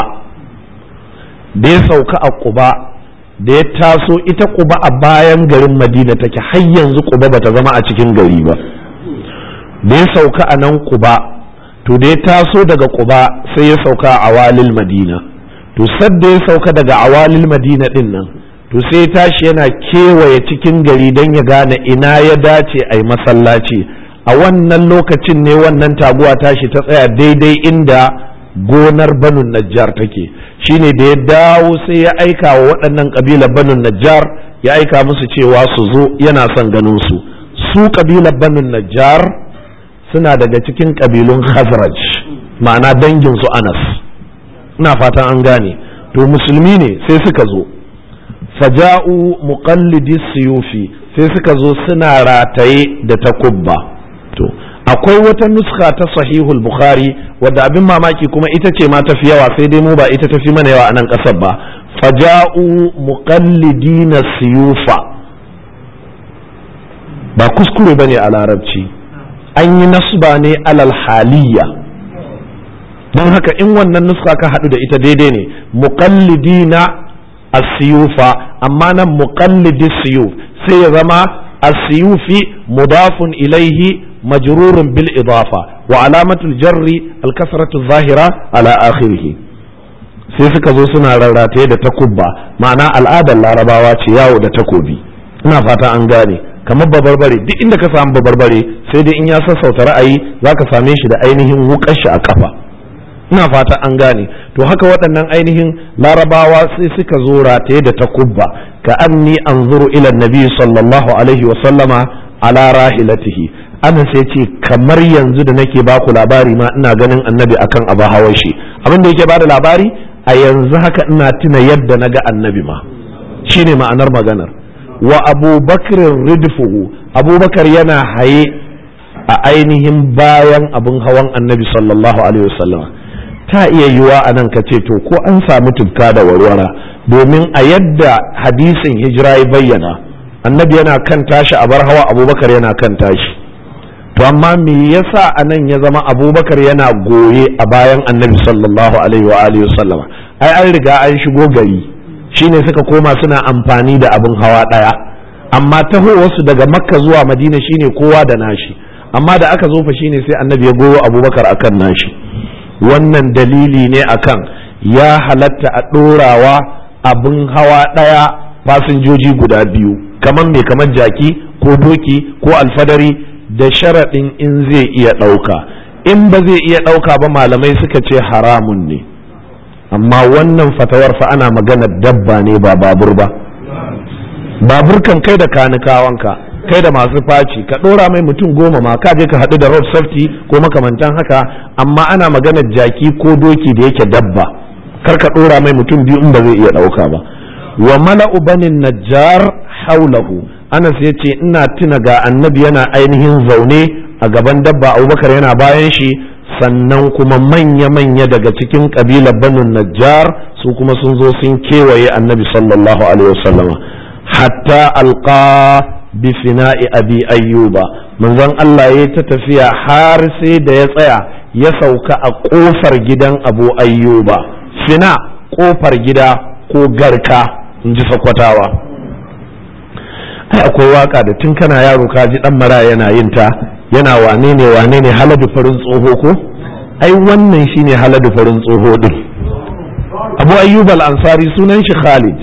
da ya sauka a quba da ya taso ita quba a bayan garin madina take har yanzu quba bata zama a cikin gari ba da ya sauka a nan kuba to da ya taso daga kuba sai ya sauka a awalil madina to sadda ya sauka daga awalil madina din nan to sai ya tashi yana kewaye cikin gari don ya gane ina ya dace a yi masallaci a wannan lokacin ne wannan taguwa tashi ta tsaya daidai inda gonar banun najjar take shine da ya dawo sai ya aika wa waɗannan ƙabilar banun najjar ya aika musu cewa su zo yana son ganin su su ƙabilar banun najjar suna daga cikin ƙabilun khazraj ma'ana dangin su anas ina fatan an gane to musulmi ne sai suka zo faja'u muqallidi siyufi sai suka zo suna rataye da takubba to akwai wata nuska ta sahihul bukhari wadda abin mamaki kuma ita ce ma tafi yawa sai dai mu ba ita tafi mana yawa a nan ƙasar ba faja'u muqallidina siyufa ba kuskure bane a larabci an yi nasba ne alal haliyya don haka in wannan nuska ka haɗu da ita daidai ne muqallidina asiyufa amma nan muqallidi siyuf sai ya zama asiyufi mudafun ilaihi majrurun bil idafa wa alamatul jarri alkasratu zahira ala akhirih sai suka zo suna rarrataye da takubba ma'ana al'adar larabawa ce yawo da takobi ina fata an gane kamar babarbare duk inda ka samu babarbare sai dai in ya sassauta ra'ayi zaka same shi da ainihin wukar shi a kafa ina fata an gane to haka waɗannan ainihin larabawa sai suka zo rataye da takubba ka anni anzuru ila nabi sallallahu alaihi wa sallama ala rahilatihi ana sai ce kamar yanzu da nake baku labari ma ina ganin annabi akan abu hawan shi abin da yake bada labari a yanzu haka ina tuna yadda naga annabi ma shine ma'anar maganar wa abubakar ridfuhu abubakar yana haye a ainihin bayan abin hawan annabi sallallahu alaihi wasallam ta iya yiwa a nan ka ce to ko an samu tufka da warwara domin a yadda hadisin hijira ya bayyana annabi yana kan tashi a bar hawa abubakar yana kan tashi to amma me yasa a nan ya zama abubakar yana goye a bayan annabi sallallahu alaihi wa alihi wasallama ai an riga an shigo gari shine suka koma suna amfani da abin hawa ɗaya amma tahowarsu daga makka zuwa madina shine kowa da nashi amma da aka zo fa shine sai annabi ya goyo abubakar akan nashi wannan dalili ne akan ya halatta a ɗorawa abin hawa ɗaya fasinjoji guda biyu kamar mai kamar jaki ko doki ko alfadari da sharaɗin in zai iya ɗauka in ba zai iya ɗauka ba malamai suka ce haramun ne amma wannan fatawar fa ana magana dabba ne ba babur ba babur kan kai da kanikawanka kai da masu faci ka ɗora mai mutum goma ma ka je ka haɗu da road safety ko makamantan haka amma ana maganar jaki ko doki da yake dabba kar ka ɗora mai mutum biyu in ba zai iya ɗauka ba wa mala'u banin najjar haulahu anas ya ce ina tuna ga annabi yana ainihin zaune a gaban dabba abubakar yana bayan shi sannan kuma manya-manya daga cikin ƙabilar banin najjar su kuma sun zo sun kewaye annabi sallallahu alaihi wasallama hatta alqa bi fina'i abi ayyuba manzon Allah ya ta tafiya har sai da ya tsaya ya sauka a kofar gidan abu ayyuba fina kofar gida ko garka in ji sakwatawa ai akwai waka da tun kana yaro ka ji dan mara yana yin ta yana wane ne wane ne haladu farin tsoho ko ai wannan shine haladu farin tsoho din abu ayyub al-ansari sunan shi khalid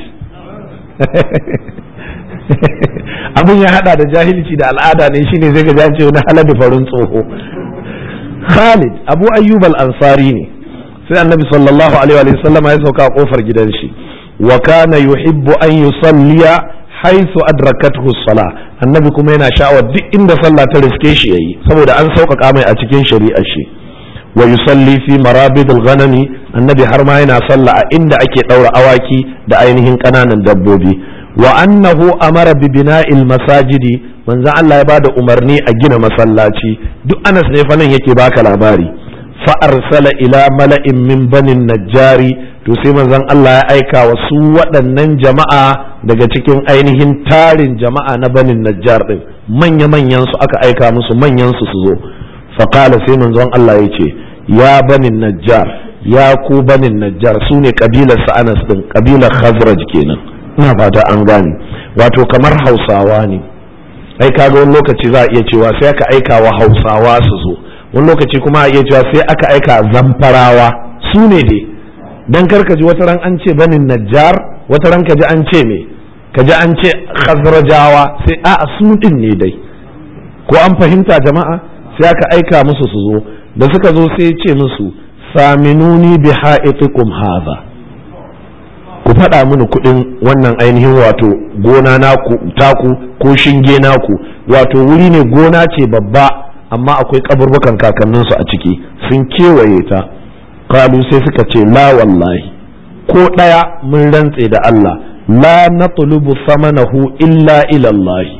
abin ya hada da jahilci da al'ada ne shine zai ga ce wani haladu farin tsoho khalid abu ayyub al-ansari ne sai annabi sallallahu alaihi wa sallam ya sauka a kofar gidan shi wa kana yuhibbu an yusalliya haisu adrakathu sala annabi kuma yana sha'awar duk inda sallah ta riske shi yayi saboda an sauƙaƙa mai a cikin shari'ar shi wa yusalli fi marabidil ghanami annabi har ma yana sallah a inda ake ɗaura awaki da ainihin ƙananan dabbobi wa annahu amara bi bina'il masajidi manzon Allah ya bada umarni a gina masallaci duk Anas ne fa nan yake baka labari fa arsala ila mala'in min banin najjari to sai manzon Allah ya aika wa su waɗannan jama'a daga cikin ainihin tarin jama'a na banin najjar din manya manyan su aka aika musu manyan su su zo fa qala sai manzon Allah ya ce ya banin najjar ya ku banin najjar su ne kabilar sa Anas din kabilar Khazraj kenan ina fata an gane wato kamar Hausawa ne ai kaga wani lokaci za a iya cewa sai aka aika wa Hausawa su zo wani lokaci kuma a iya cewa sai aka aika zamfarawa su ne dai dan karka ji wata ran an ce banin najjar wata ran ka ji an ce me ka ji an ce khazrajawa sai a su din ne dai ko an fahimta jama'a sai aka aika musu su zo da suka zo sai ce musu saminuni bi ha'itikum hadha ku faɗa mini kuɗin wannan ainihin wato gona naku taku ko shinge naku wato wuri ne gona ce babba amma akwai kaburbukan kakanninsu a ciki sun kewaye ta kalu sai suka ce la wallahi ko ɗaya mun rantse da Allah la natlubu samanahu illa ilallahi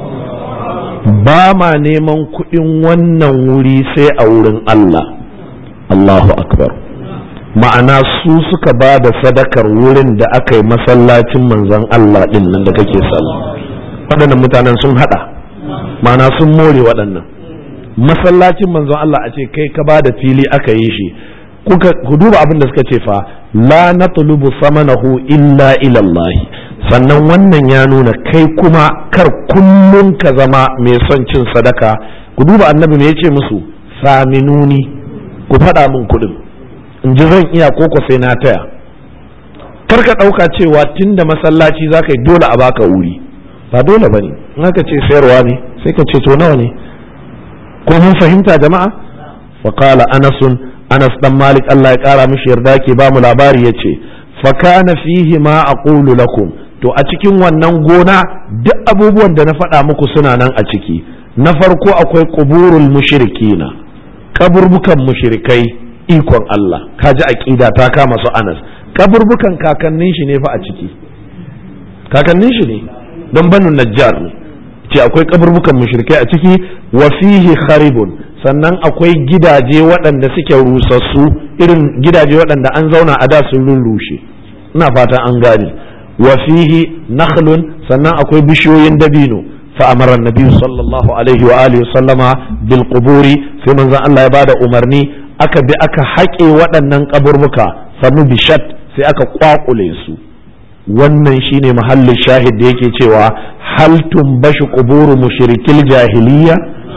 ba ma neman kuɗin wannan wuri sai a wurin Allah Allahu akbar ma'ana su suka ba da sadakar wurin da aka yi masallacin manzon Allah ɗin nan da kake sallah waɗannan mutanen sun haɗa ma'ana sun more waɗannan masallacin manzon Allah a ce kai ka ba da fili aka yi shi ku duba abin da suka ce fa la natlubu samanahu illa ila Allah sannan wannan ya nuna kai kuma kar kullum ka zama mai son cin sadaka ku duba annabi me yace musu saminuni ku faɗa min kuɗin in ji zan iya koko sai na taya kar ka ɗauka cewa tunda masallaci za ka yi dole a baka wuri ba dole ba ne in aka ce sayarwa ne sai ka ce to nawa ne ko mun fahimta jama'a wa qala anasun anas dan malik Allah ya kara mishi yarda ke ba mu labari yace fa kana fihi ma aqulu lakum to a cikin wannan gona duk abubuwan da na faɗa muku suna nan a ciki na farko akwai quburul mushrikina kaburbukan mushrikai ikon Allah kaji aqida ta kama su anas kaburbukan kakannin shi ne fa a ciki kakannin shi ne don banu najjar ne ce akwai kaburbukan mushrikai a ciki wa fihi kharibun sannan akwai gidaje waɗanda suke rusassu irin gidaje waɗanda an zauna a da sun rurrushe ina fata an gane wa fihi nakhlun sannan akwai bishiyoyin dabino fa amara annabi sallallahu alaihi wa alihi sallama bil quburi sai manzon Allah ya bada umarni aka bi aka haƙe waɗannan kaburbuka sanu bishat sai aka kwakule su wannan shine mahallin shahid da yake cewa hal tumbashu quburu mushrikil jahiliya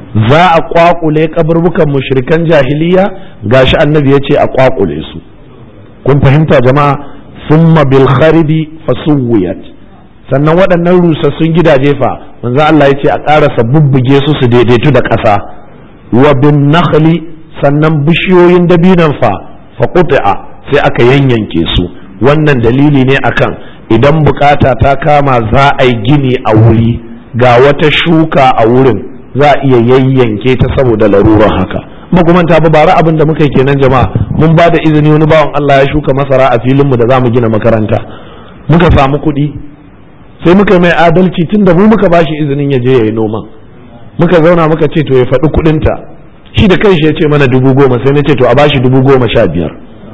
za a kwakule kaburbukan mushrikan jahiliya gashi annabi ya ce a kwakule su kun fahimta jama'a summa bil kharibi fasuwiyat sannan waɗannan rusassun gidaje fa manzo Allah ya ce a ƙarasa bubbuge su su daidaitu da ƙasa wa bin nakhli sannan bishiyoyin dabinan fa fa qut'a sai aka yanyanke su wannan dalili ne akan idan bukata ta kama za a yi gini a wuri ga wata shuka a wurin za a iya yayyanke ta saboda larurar haka magumanta ba bara abin da muka yi kenan jama'a mun ba da izini wani bawan Allah ya shuka masara a filinmu da za mu gina makaranta muka samu kuɗi sai muka mai adalci tun da mu muka bashi izinin ya je ya yi noman muka zauna muka ce to ya faɗi kuɗinta shi da kanshi ya ce mana dubu goma sai na ce to a bashi dubu goma sha biyar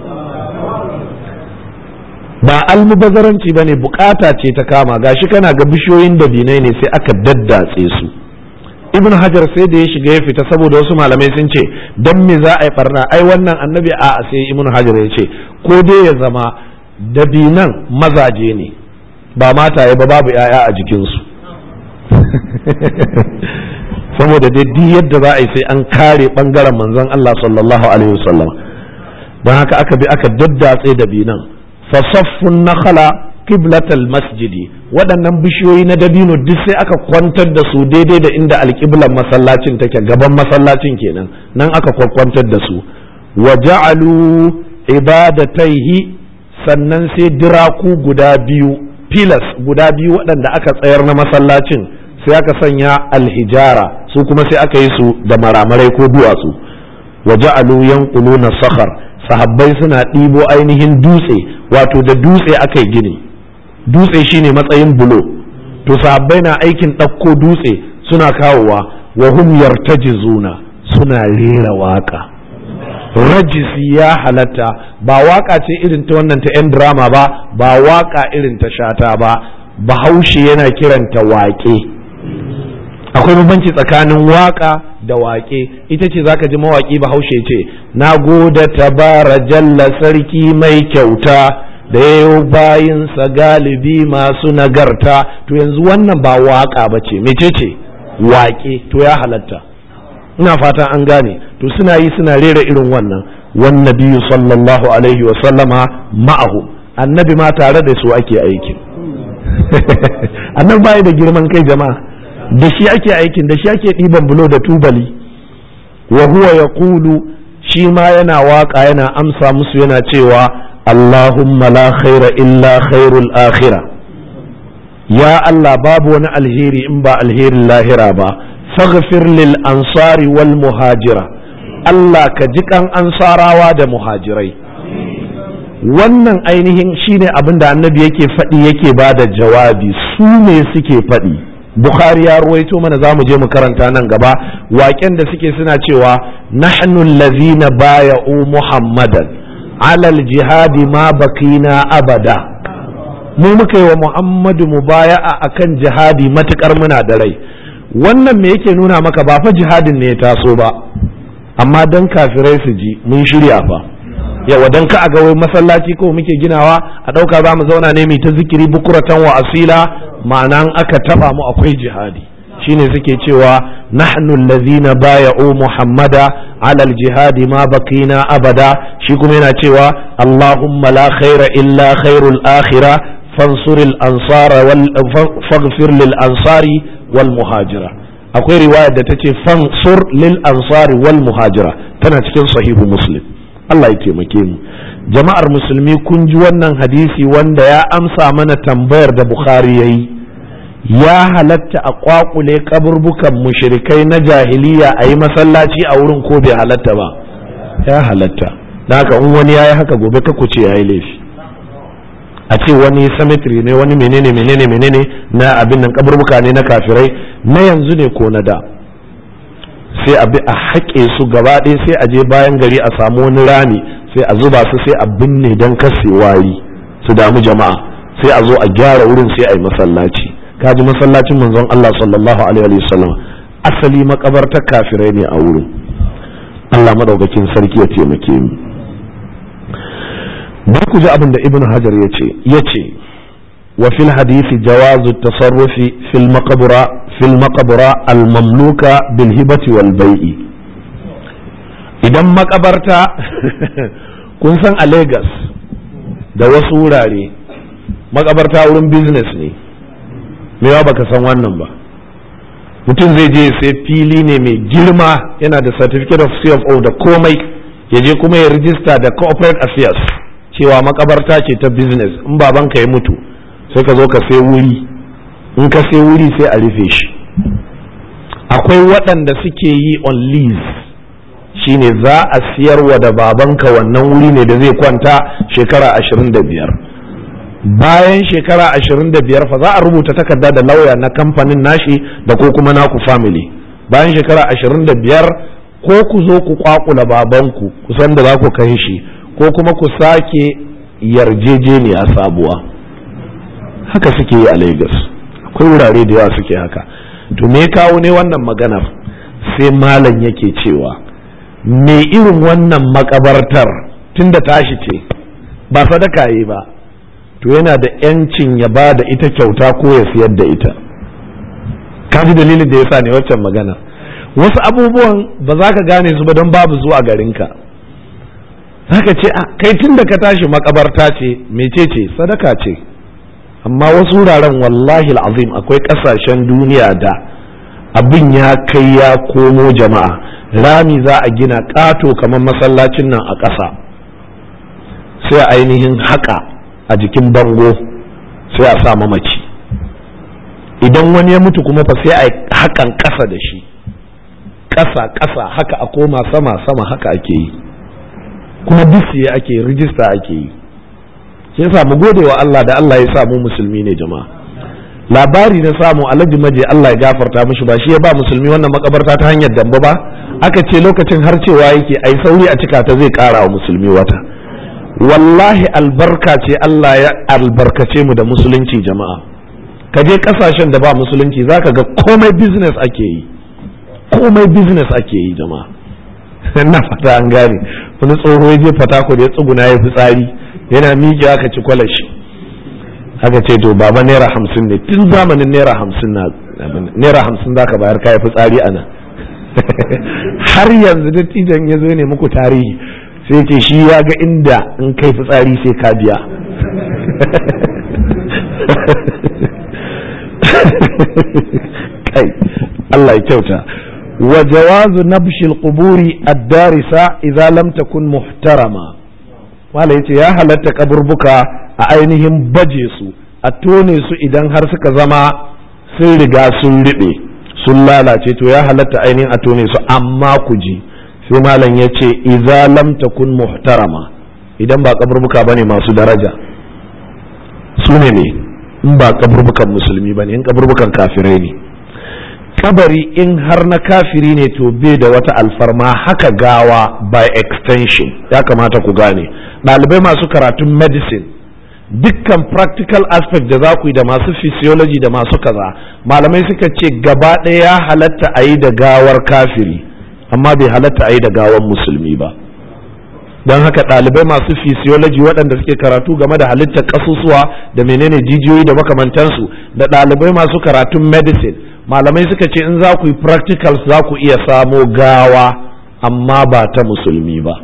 ba almubazaranci ba ne bukata ce ta kama gashi kana ga bishiyoyin dabinai ne sai aka daddatse su ibn hajar sai da ya shiga ya fita saboda wasu malamai sun ce don me za a yi barna ai wannan annabi a sai ibn hajar ya ce ko dai ya zama dabinan mazaje ne ba mataye ba babu 'ya'ya a jikinsu saboda dai duk yadda za a yi sai an kare bangaren manzon Allah sallallahu alaihi wasallam don haka aka bi aka daddatse dabinan fasaffun nakhala qiblatal masjidi waɗannan bishiyoyi na dabino duk sai aka kwantar da su daidai da inda alƙiblan masallacin take gaban masallacin kenan nan aka kwantar da su wa ja'alu ibadataihi sannan sai diraku guda biyu pilas guda biyu waɗanda aka tsayar na masallacin sai aka sanya alhijara su kuma sai aka yi su da maramarai ko duwatsu wa ja'alu yanquluna sakhar sahabbai suna ɗibo ainihin dutse wato da dutse aka yi gini dutse shine matsayin bulo to sahabbai na aikin ɗauko dutse suna kawowa wa hum yartajizuna suna rera waka rajisi ya halatta ba waka ce irin ta wannan ta 'yan drama ba ba waka irin ta shata ba bahaushe yana kiranta waƙe akwai bambanci tsakanin waka da waƙe ita ce zaka ji mawaƙi bahaushe ce na goda tabara jalla sarki mai kyauta da yayo bayinsa galibi masu nagarta to yanzu wannan ba waka ba ce mecece waƙe to ya halatta ina fatan an gane to suna yi suna rera irin wannan wan nabiyyu sallallahu alaihi wa sallama ma'ahu annabi ma tare da su ake aikin annabi bai da girman kai jama'a da shi ake aikin da shi ake ɗiban bulo da tubali wa huwa yaqulu shi ma yana waka yana amsa musu yana cewa Allahumma la khaira illa khairul akhirah ya Allah babu wani alheri in ba alherin lahira ba faghfir lil ansari wal muhajira Allah ka ji kan ansarawa da muhajirai wannan ainihin shine abin da annabi yake faɗi yake ba da jawabi su ne suke faɗi bukhari ya ruwaito mana za mu je mu karanta nan gaba waƙen da suke suna cewa nahnu allazina baya'u muhammadan alal jihadi ma bakina abada mu muka yi wa muhammadu mubaya'a akan jihadi matukar muna da rai wannan me yake nuna maka ba fa jihadin ne ya taso ba amma dan kafirai su ji mun shirya fa yawa dan ka ga wai masallaci ko muke ginawa a ɗauka za mu zauna ne mai ta zikiri bukuratan wa asila ma'ana aka taba mu akwai jihadi shine suke cewa nahnu allazina baya'u muhammada alal jihadi ma bakina abada shi kuma yana cewa allahumma la khaira illa khairul akhirah fansuril ansara wal faghfir lil ansari wal muhajira akwai riwaya da ta ce fansur lil ansari wal muhajira tana cikin sahihu muslim Allah ya taimake mu jama'ar musulmi kun ji wannan hadisi wanda ya amsa mana tambayar da bukhari ya yi ya halatta a kwakule kaburbukan mushrikai na jahiliya a yi masallaci a wurin ko bai halatta ba ya halatta da haka in wani ya yi haka gobe ka ce ya yi laifi a ce wani cemetery ne wani menene menene menene na abin nan kaburbuka ne na kafirai na yanzu ne ko na da sai a bi a haƙe su gaba ɗaya sai a je bayan gari a samu wani rami sai a zuba su sai a binne don kase wayi su damu jama'a sai a zo a gyara wurin sai a yi masallaci kaji masallacin manzon Allah sallallahu alaihi wasallam asali makabartar kafirai ne a wurin Allah madaukakin sarki ya taimake mu ba ku ji abin da ibn hajar ya ce ya ce wa fil hadisi jawazu tasarrufi fil maqbara fil maqbara al mamluka bil hibati wal bai'i idan makabarta kun san a Lagos da wasu wurare makabarta wurin business ne mewa baka san wannan ba mutum zai je sai fili ne mai girma yana da certificate of CFO da komai ya je kuma ya rijista da corporate affairs cewa makabarta ce ta business in babanka ya mutu sai ka zo ka sai wuri in ka sai wuri sai a rufe shi akwai waɗanda suke yi on lease shine za a siyarwa da babanka wannan wuri ne da zai kwanta shekara ashirin da biyar bayan shekara ashirin da biyar fa za a rubuta takarda da lauya na kamfanin nashi da ko kuma naku family bayan shekara ashirin da biyar ko ku zo ku kwakula babanku kusan da za ku kai shi ko kuma ku sake yarjejeniya sabuwa haka suke yi a lagos akwai wurare da yawa suke haka to me kawo ne wannan maganar sai malam yake cewa me irin wannan makabartar tunda tashi ce ba sadaka yi ba to yana da yancin ya ba da ita kyauta ko ya siyar da ita kaji dalilin da ya sa ne waccan magana wasu abubuwan ba za ka gane su ba don babu zuwa garinka za ka ce kai tun da ka tashi makabarta ce mece ce sadaka ce amma wasu wuraren wallahi azim akwai kasashen duniya da abin ya kai ya komo jama'a rami za a gina ƙato kamar masallacin nan a ƙasa sai a ainihin haka a jikin bango sai a sa mamaci idan wani ya mutu kuma fa sai a hakan ƙasa da shi ƙasa ƙasa haka a koma sama sama haka ake yi kuma bisiye ake rijista ake yi sai sa mu gode wa Allah da Allah ya sa mu musulmi ne jama'a labari na samu alhaji maje Allah ya gafarta mishi ba shi ya ba musulmi wannan makabarta ta hanyar damba ba aka ce lokacin har cewa yake ai sauri a cika ta zai kara wa musulmi wata wallahi albarka ce Allah ya albarkace mu da musulunci jama'a ka je kasashen da ba musulunci zaka ga komai business ake yi komai business ake yi jama'a na fata an gane wani tsoho ya je fatako da ya tsuguna ya fitsari yana miƙe aka ci kwalashi aka ce to baba naira hamsin ne tun zamanin naira hamsin na naira hamsin za ka bayar kayan fitsari a nan har yanzu dattijan ya zo ne muku tarihi sai ce shi ya ga inda in kai fitsari sai ka biya kai Allah ya kyauta wa jawazu nabshil quburi ad-darisa idza lam takun muhtarama wala yace ya halatta kaburbuka a ainihin baje su a tone su idan har suka zama sun riga sun riɓe sun lalace to ya halatta ainihin a tone su amma ku ji sai malam ya ce idza lam takun muhtarama idan ba kaburbuka bane masu daraja su ne ne in ba kaburbukan musulmi bane in kaburbukan kafirai ne kabari in har na kafiri ne to bai da wata alfarma haka gawa by extension ya kamata ku gane ɗalibai masu karatun medicine dukkan practical aspect da za ku yi da masu physiology da masu kaza malamai suka ce gaba ɗaya ya halatta a yi da gawar kafiri amma bai halatta a yi da gawar musulmi ba don haka ɗalibai masu physiology waɗanda suke karatu game da halittar ƙasusuwa da menene jijiyoyi da makamantansu da ɗalibai masu karatun medicine malamai suka ce in za ku yi practicals za ku iya samo gawa amma ba ta musulmi ba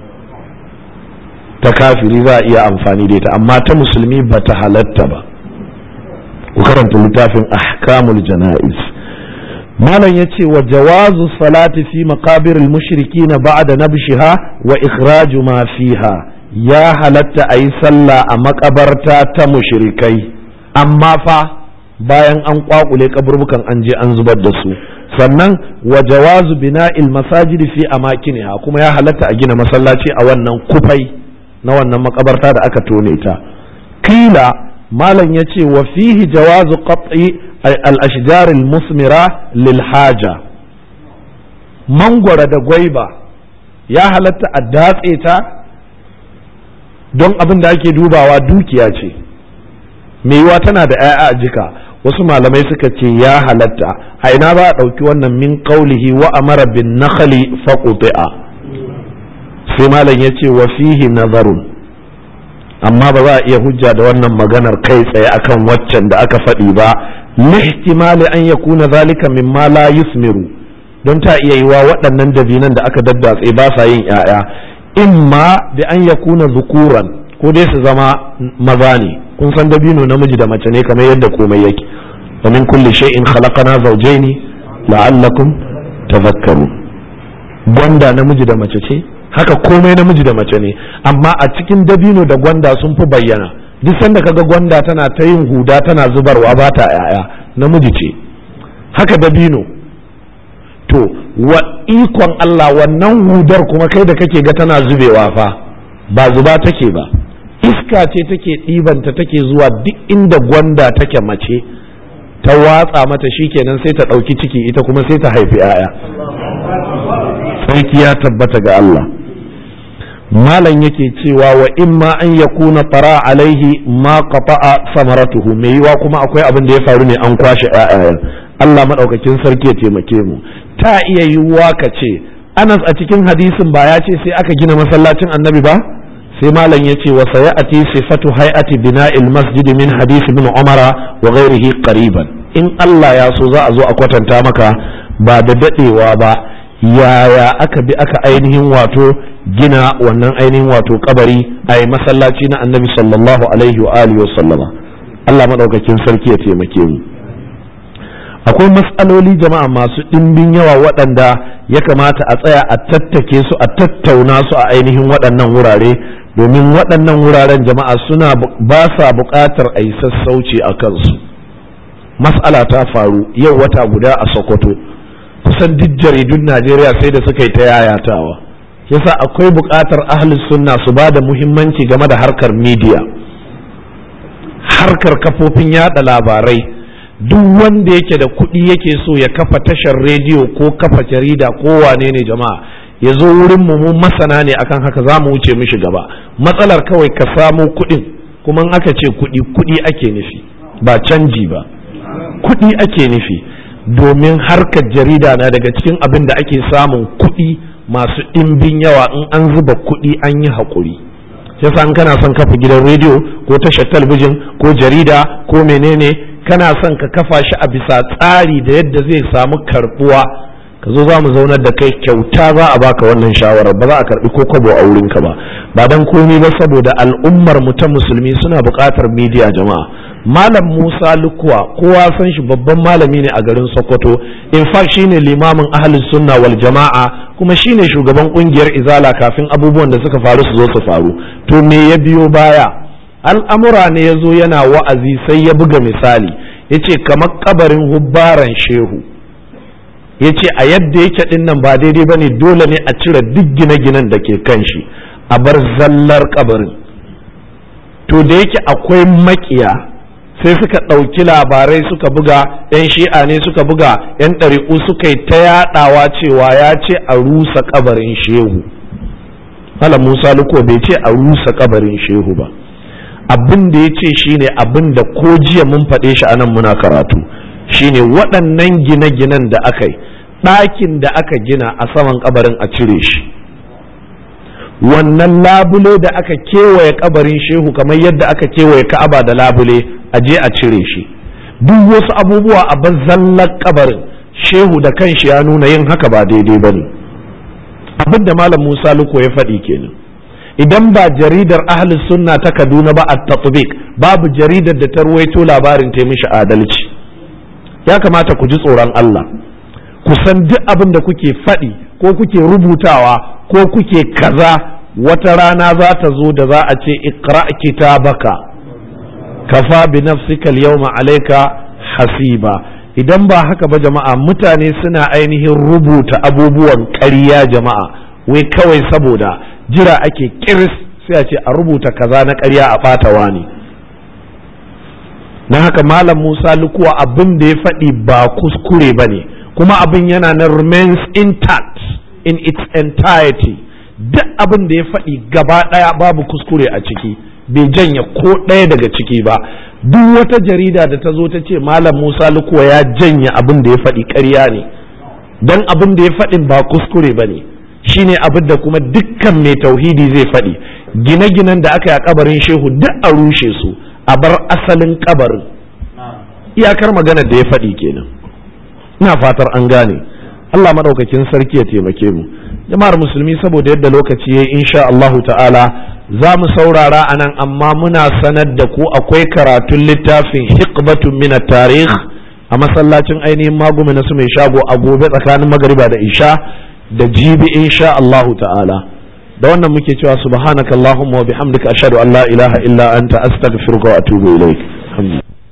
ta kafiri za a iya amfani da ita amma ta musulmi ba ta halatta ba ku karanta littafin ahkamul jana'iz malam ya ce wa jawazu salati fi maqabir mushriki na ba'da nabshiha wa ikhraju ma fiha ya halatta a yi sallah a makabarta ta mushrikai amma fa bayan an kwakule kaburbukan an je an zubar da su sannan wa jawazu bina'il masajid fi amakiniha kuma ya halatta a gina masallaci a wannan kufai na wannan makabarta da aka tone ta kila malam ya ce wa fihi jawazu qat'i al-ashjar al-musmira lil haja mangwara da gwaiba ya halatta a datse ta don abin da ake dubawa dukiya ce mai yiwa tana da 'ya'ya a jika wasu malamai suka ce ya halatta a ina ba a ɗauki wannan min qaulihi wa amara bin nakhli faquti'a sai malam ya ce wa fihi nazarun amma ba za a iya hujja da wannan maganar kai tsaye akan waccan da aka faɗi ba lihtimali an yakuna zalika mimma la yusmiru don ta iya yiwa waɗannan dabinan da aka daddatse ba sa yin ‘ya'ya imma da an yakuna zukuran ko dai su zama maza ne kun san dabino namiji da mace ne kamar yadda komai yake wa min kulli shay'in khalaqana zawjaini la'allakum tadhakkarun gwanda namiji da mace ce haka komai namiji da mace ne amma a cikin dabino da gwanda sun fi bayyana duk sanda kaga gwanda tana ta yin huda tana zubarwa ba ta yaya namiji ce haka dabino to wa ikon Allah wannan hudar kuma kai da kake ga tana zubewa fa ba zuba take ba iska ce take ɗibanta take zuwa duk inda gwanda take mace ta watsa mata shikenan sai ta ɗauki ciki ita kuma sai ta haifi 'ya'ya sarki ya tabbata ga Allah malam yake cewa wa imma an yakuna tara alaihi ma qata'a samaratuhu mai yiwa kuma akwai abin da ya faru ne an kwashe ƴaƴayen Allah madaukakin sarki ya taimake mu ta iya yiwuwa ka ce Anas a cikin hadisin ba ya ce sai aka gina masallacin Annabi ba sai malam ya ce wa sayati sifatu hay'ati bina'il masjid min hadisi ibn Umara wa ghairihi qariban in Allah ya so za a zo a kwatanta maka ba da dadewa ba yaya aka bi aka ainihin wato gina wannan ainihin wato kabari a masallaci na annabi sallallahu alaihi wa alihi wa sallama Allah madaukakin sarki ya taimake mu akwai matsaloli jama'a masu ɗimbin yawa waɗanda ya kamata a tsaya a tattake su a tattauna su a ainihin waɗannan wurare domin waɗannan wuraren jama'a suna ba sa buƙatar a yi sassauci a kansu mas'ala ta faru yau wata guda a sokoto kusan duk jaridun najeriya sai da suka yi ta yayatawa yasa akwai buƙatar ahlus sunna su ba da muhimmanci game da harkar media harkar kafofin yada labarai duk wanda yake da kuɗi yake so ya kafa tashar rediyo ko kafa jarida ko wane ne jama'a ya zo wurin mu mu masana ne akan haka za mu wuce mishi gaba matsalar kawai ka samo kuɗin kuma in aka ce kuɗi kuɗi ake nufi ba canji ba kuɗi ake nufi domin harkar jarida na daga cikin abin da ake samun kuɗi masu ɗimbin yawa in an zuba kuɗi an yi haƙuri yasa in kana son kafa gidan rediyo ko tashar talabijin ko jarida ko menene kana son ka kafa shi a bisa tsari da yadda zai samu karbuwa ka zo za mu zaunar da kai kyauta za a baka wannan shawarar ba za a karbi ko kwabo a wurinka ba ba dan komai ba saboda al'ummar mu ta musulmi suna buƙatar midiya jama'a malam musa lukuwa kowa san shi babban malami ne a garin sokoto in fact shine limamin ahlus sunna wal jama'a kuma shine shugaban kungiyar izala kafin abubuwan da suka faru su zo su faru to me ya biyo baya al'amura ne ya zo yana wa'azi sai ya buga misali ya ce kamar kabarin hubbaran shehu ya ce a yadda yake ɗin nan ba daidai ba ne dole ne a cire duk gine-ginen da ke kan shi a bar zallar kabarin to da yake akwai makiya sai suka ɗauki labarai suka buga 'yan shi'a ne suka buga 'yan ɗari'u suka yi ta yaɗawa cewa ya ce a rusa kabarin shehu Malam Musa Luko bai ce a rusa kabarin shehu ba abin da ya ce shine abin da ko jiya mun faɗe shi anan muna karatu shine waɗannan gine-ginen da aka yi ɗakin da aka gina a saman kabarin a cire shi wannan labule da aka kewaye kabarin shehu kamar yadda aka kewaye ka'aba da labule a je a cire shi duk wasu abubuwa a bazallar kabarin shehu da kanshi ya nuna yin haka ba daidai ba ne abin da malam musa luko ya faɗi kenan idan ba jaridar ahlus sunna ta kaduna ba a tatbiq babu jaridar da ta ruwaito labarin ta mishi adalci ya kamata ku ji tsoron Allah ku san duk abin da kuke faɗi ko kuke rubutawa ko kuke kaza wata rana za ta zo da za a ce iqra kitabaka kafa bi nafsika al-yawma alayka hasiba idan ba haka ba jama'a mutane suna ainihin rubuta abubuwan ƙarya jama'a wai kawai saboda jira ake kiris sai a ce a rubuta kaza na ƙarya a ɓata wani na haka malam musa lukuwa abin da ya faɗi ba kuskure ba ne kuma abin yana na remains intact in its entirety duk abin da ya faɗi gaba ɗaya babu kuskure a ciki bai janya ko ɗaya daga ciki ba duk wata jarida da ta zo ta ce malam musa lukuwa ya janya abin da ya faɗi ƙarya ne don abin da ya faɗin ba kuskure ba ne shine abin da kuma dukkan mai tauhidi zai faɗi gine-ginen da aka yi a kabarin shehu duk a rushe su a bar asalin kabarin iyakar maganar da ya faɗi kenan ina fatar an gane Allah maɗaukakin sarki ya taimake mu jama'ar musulmi saboda yadda lokaci ya insha Allahu ta'ala za mu saurara a nan amma muna sanar da ku akwai karatun littafin hikbatun mina tarih a masallacin ainihin magumi na su mai shago a gobe tsakanin magariba da isha da jibi insha Allahu ta'ala da wannan muke cewa subhanakallahumma wa bihamdika ashhadu an la ilaha illa anta astaghfiruka wa atubu ilaik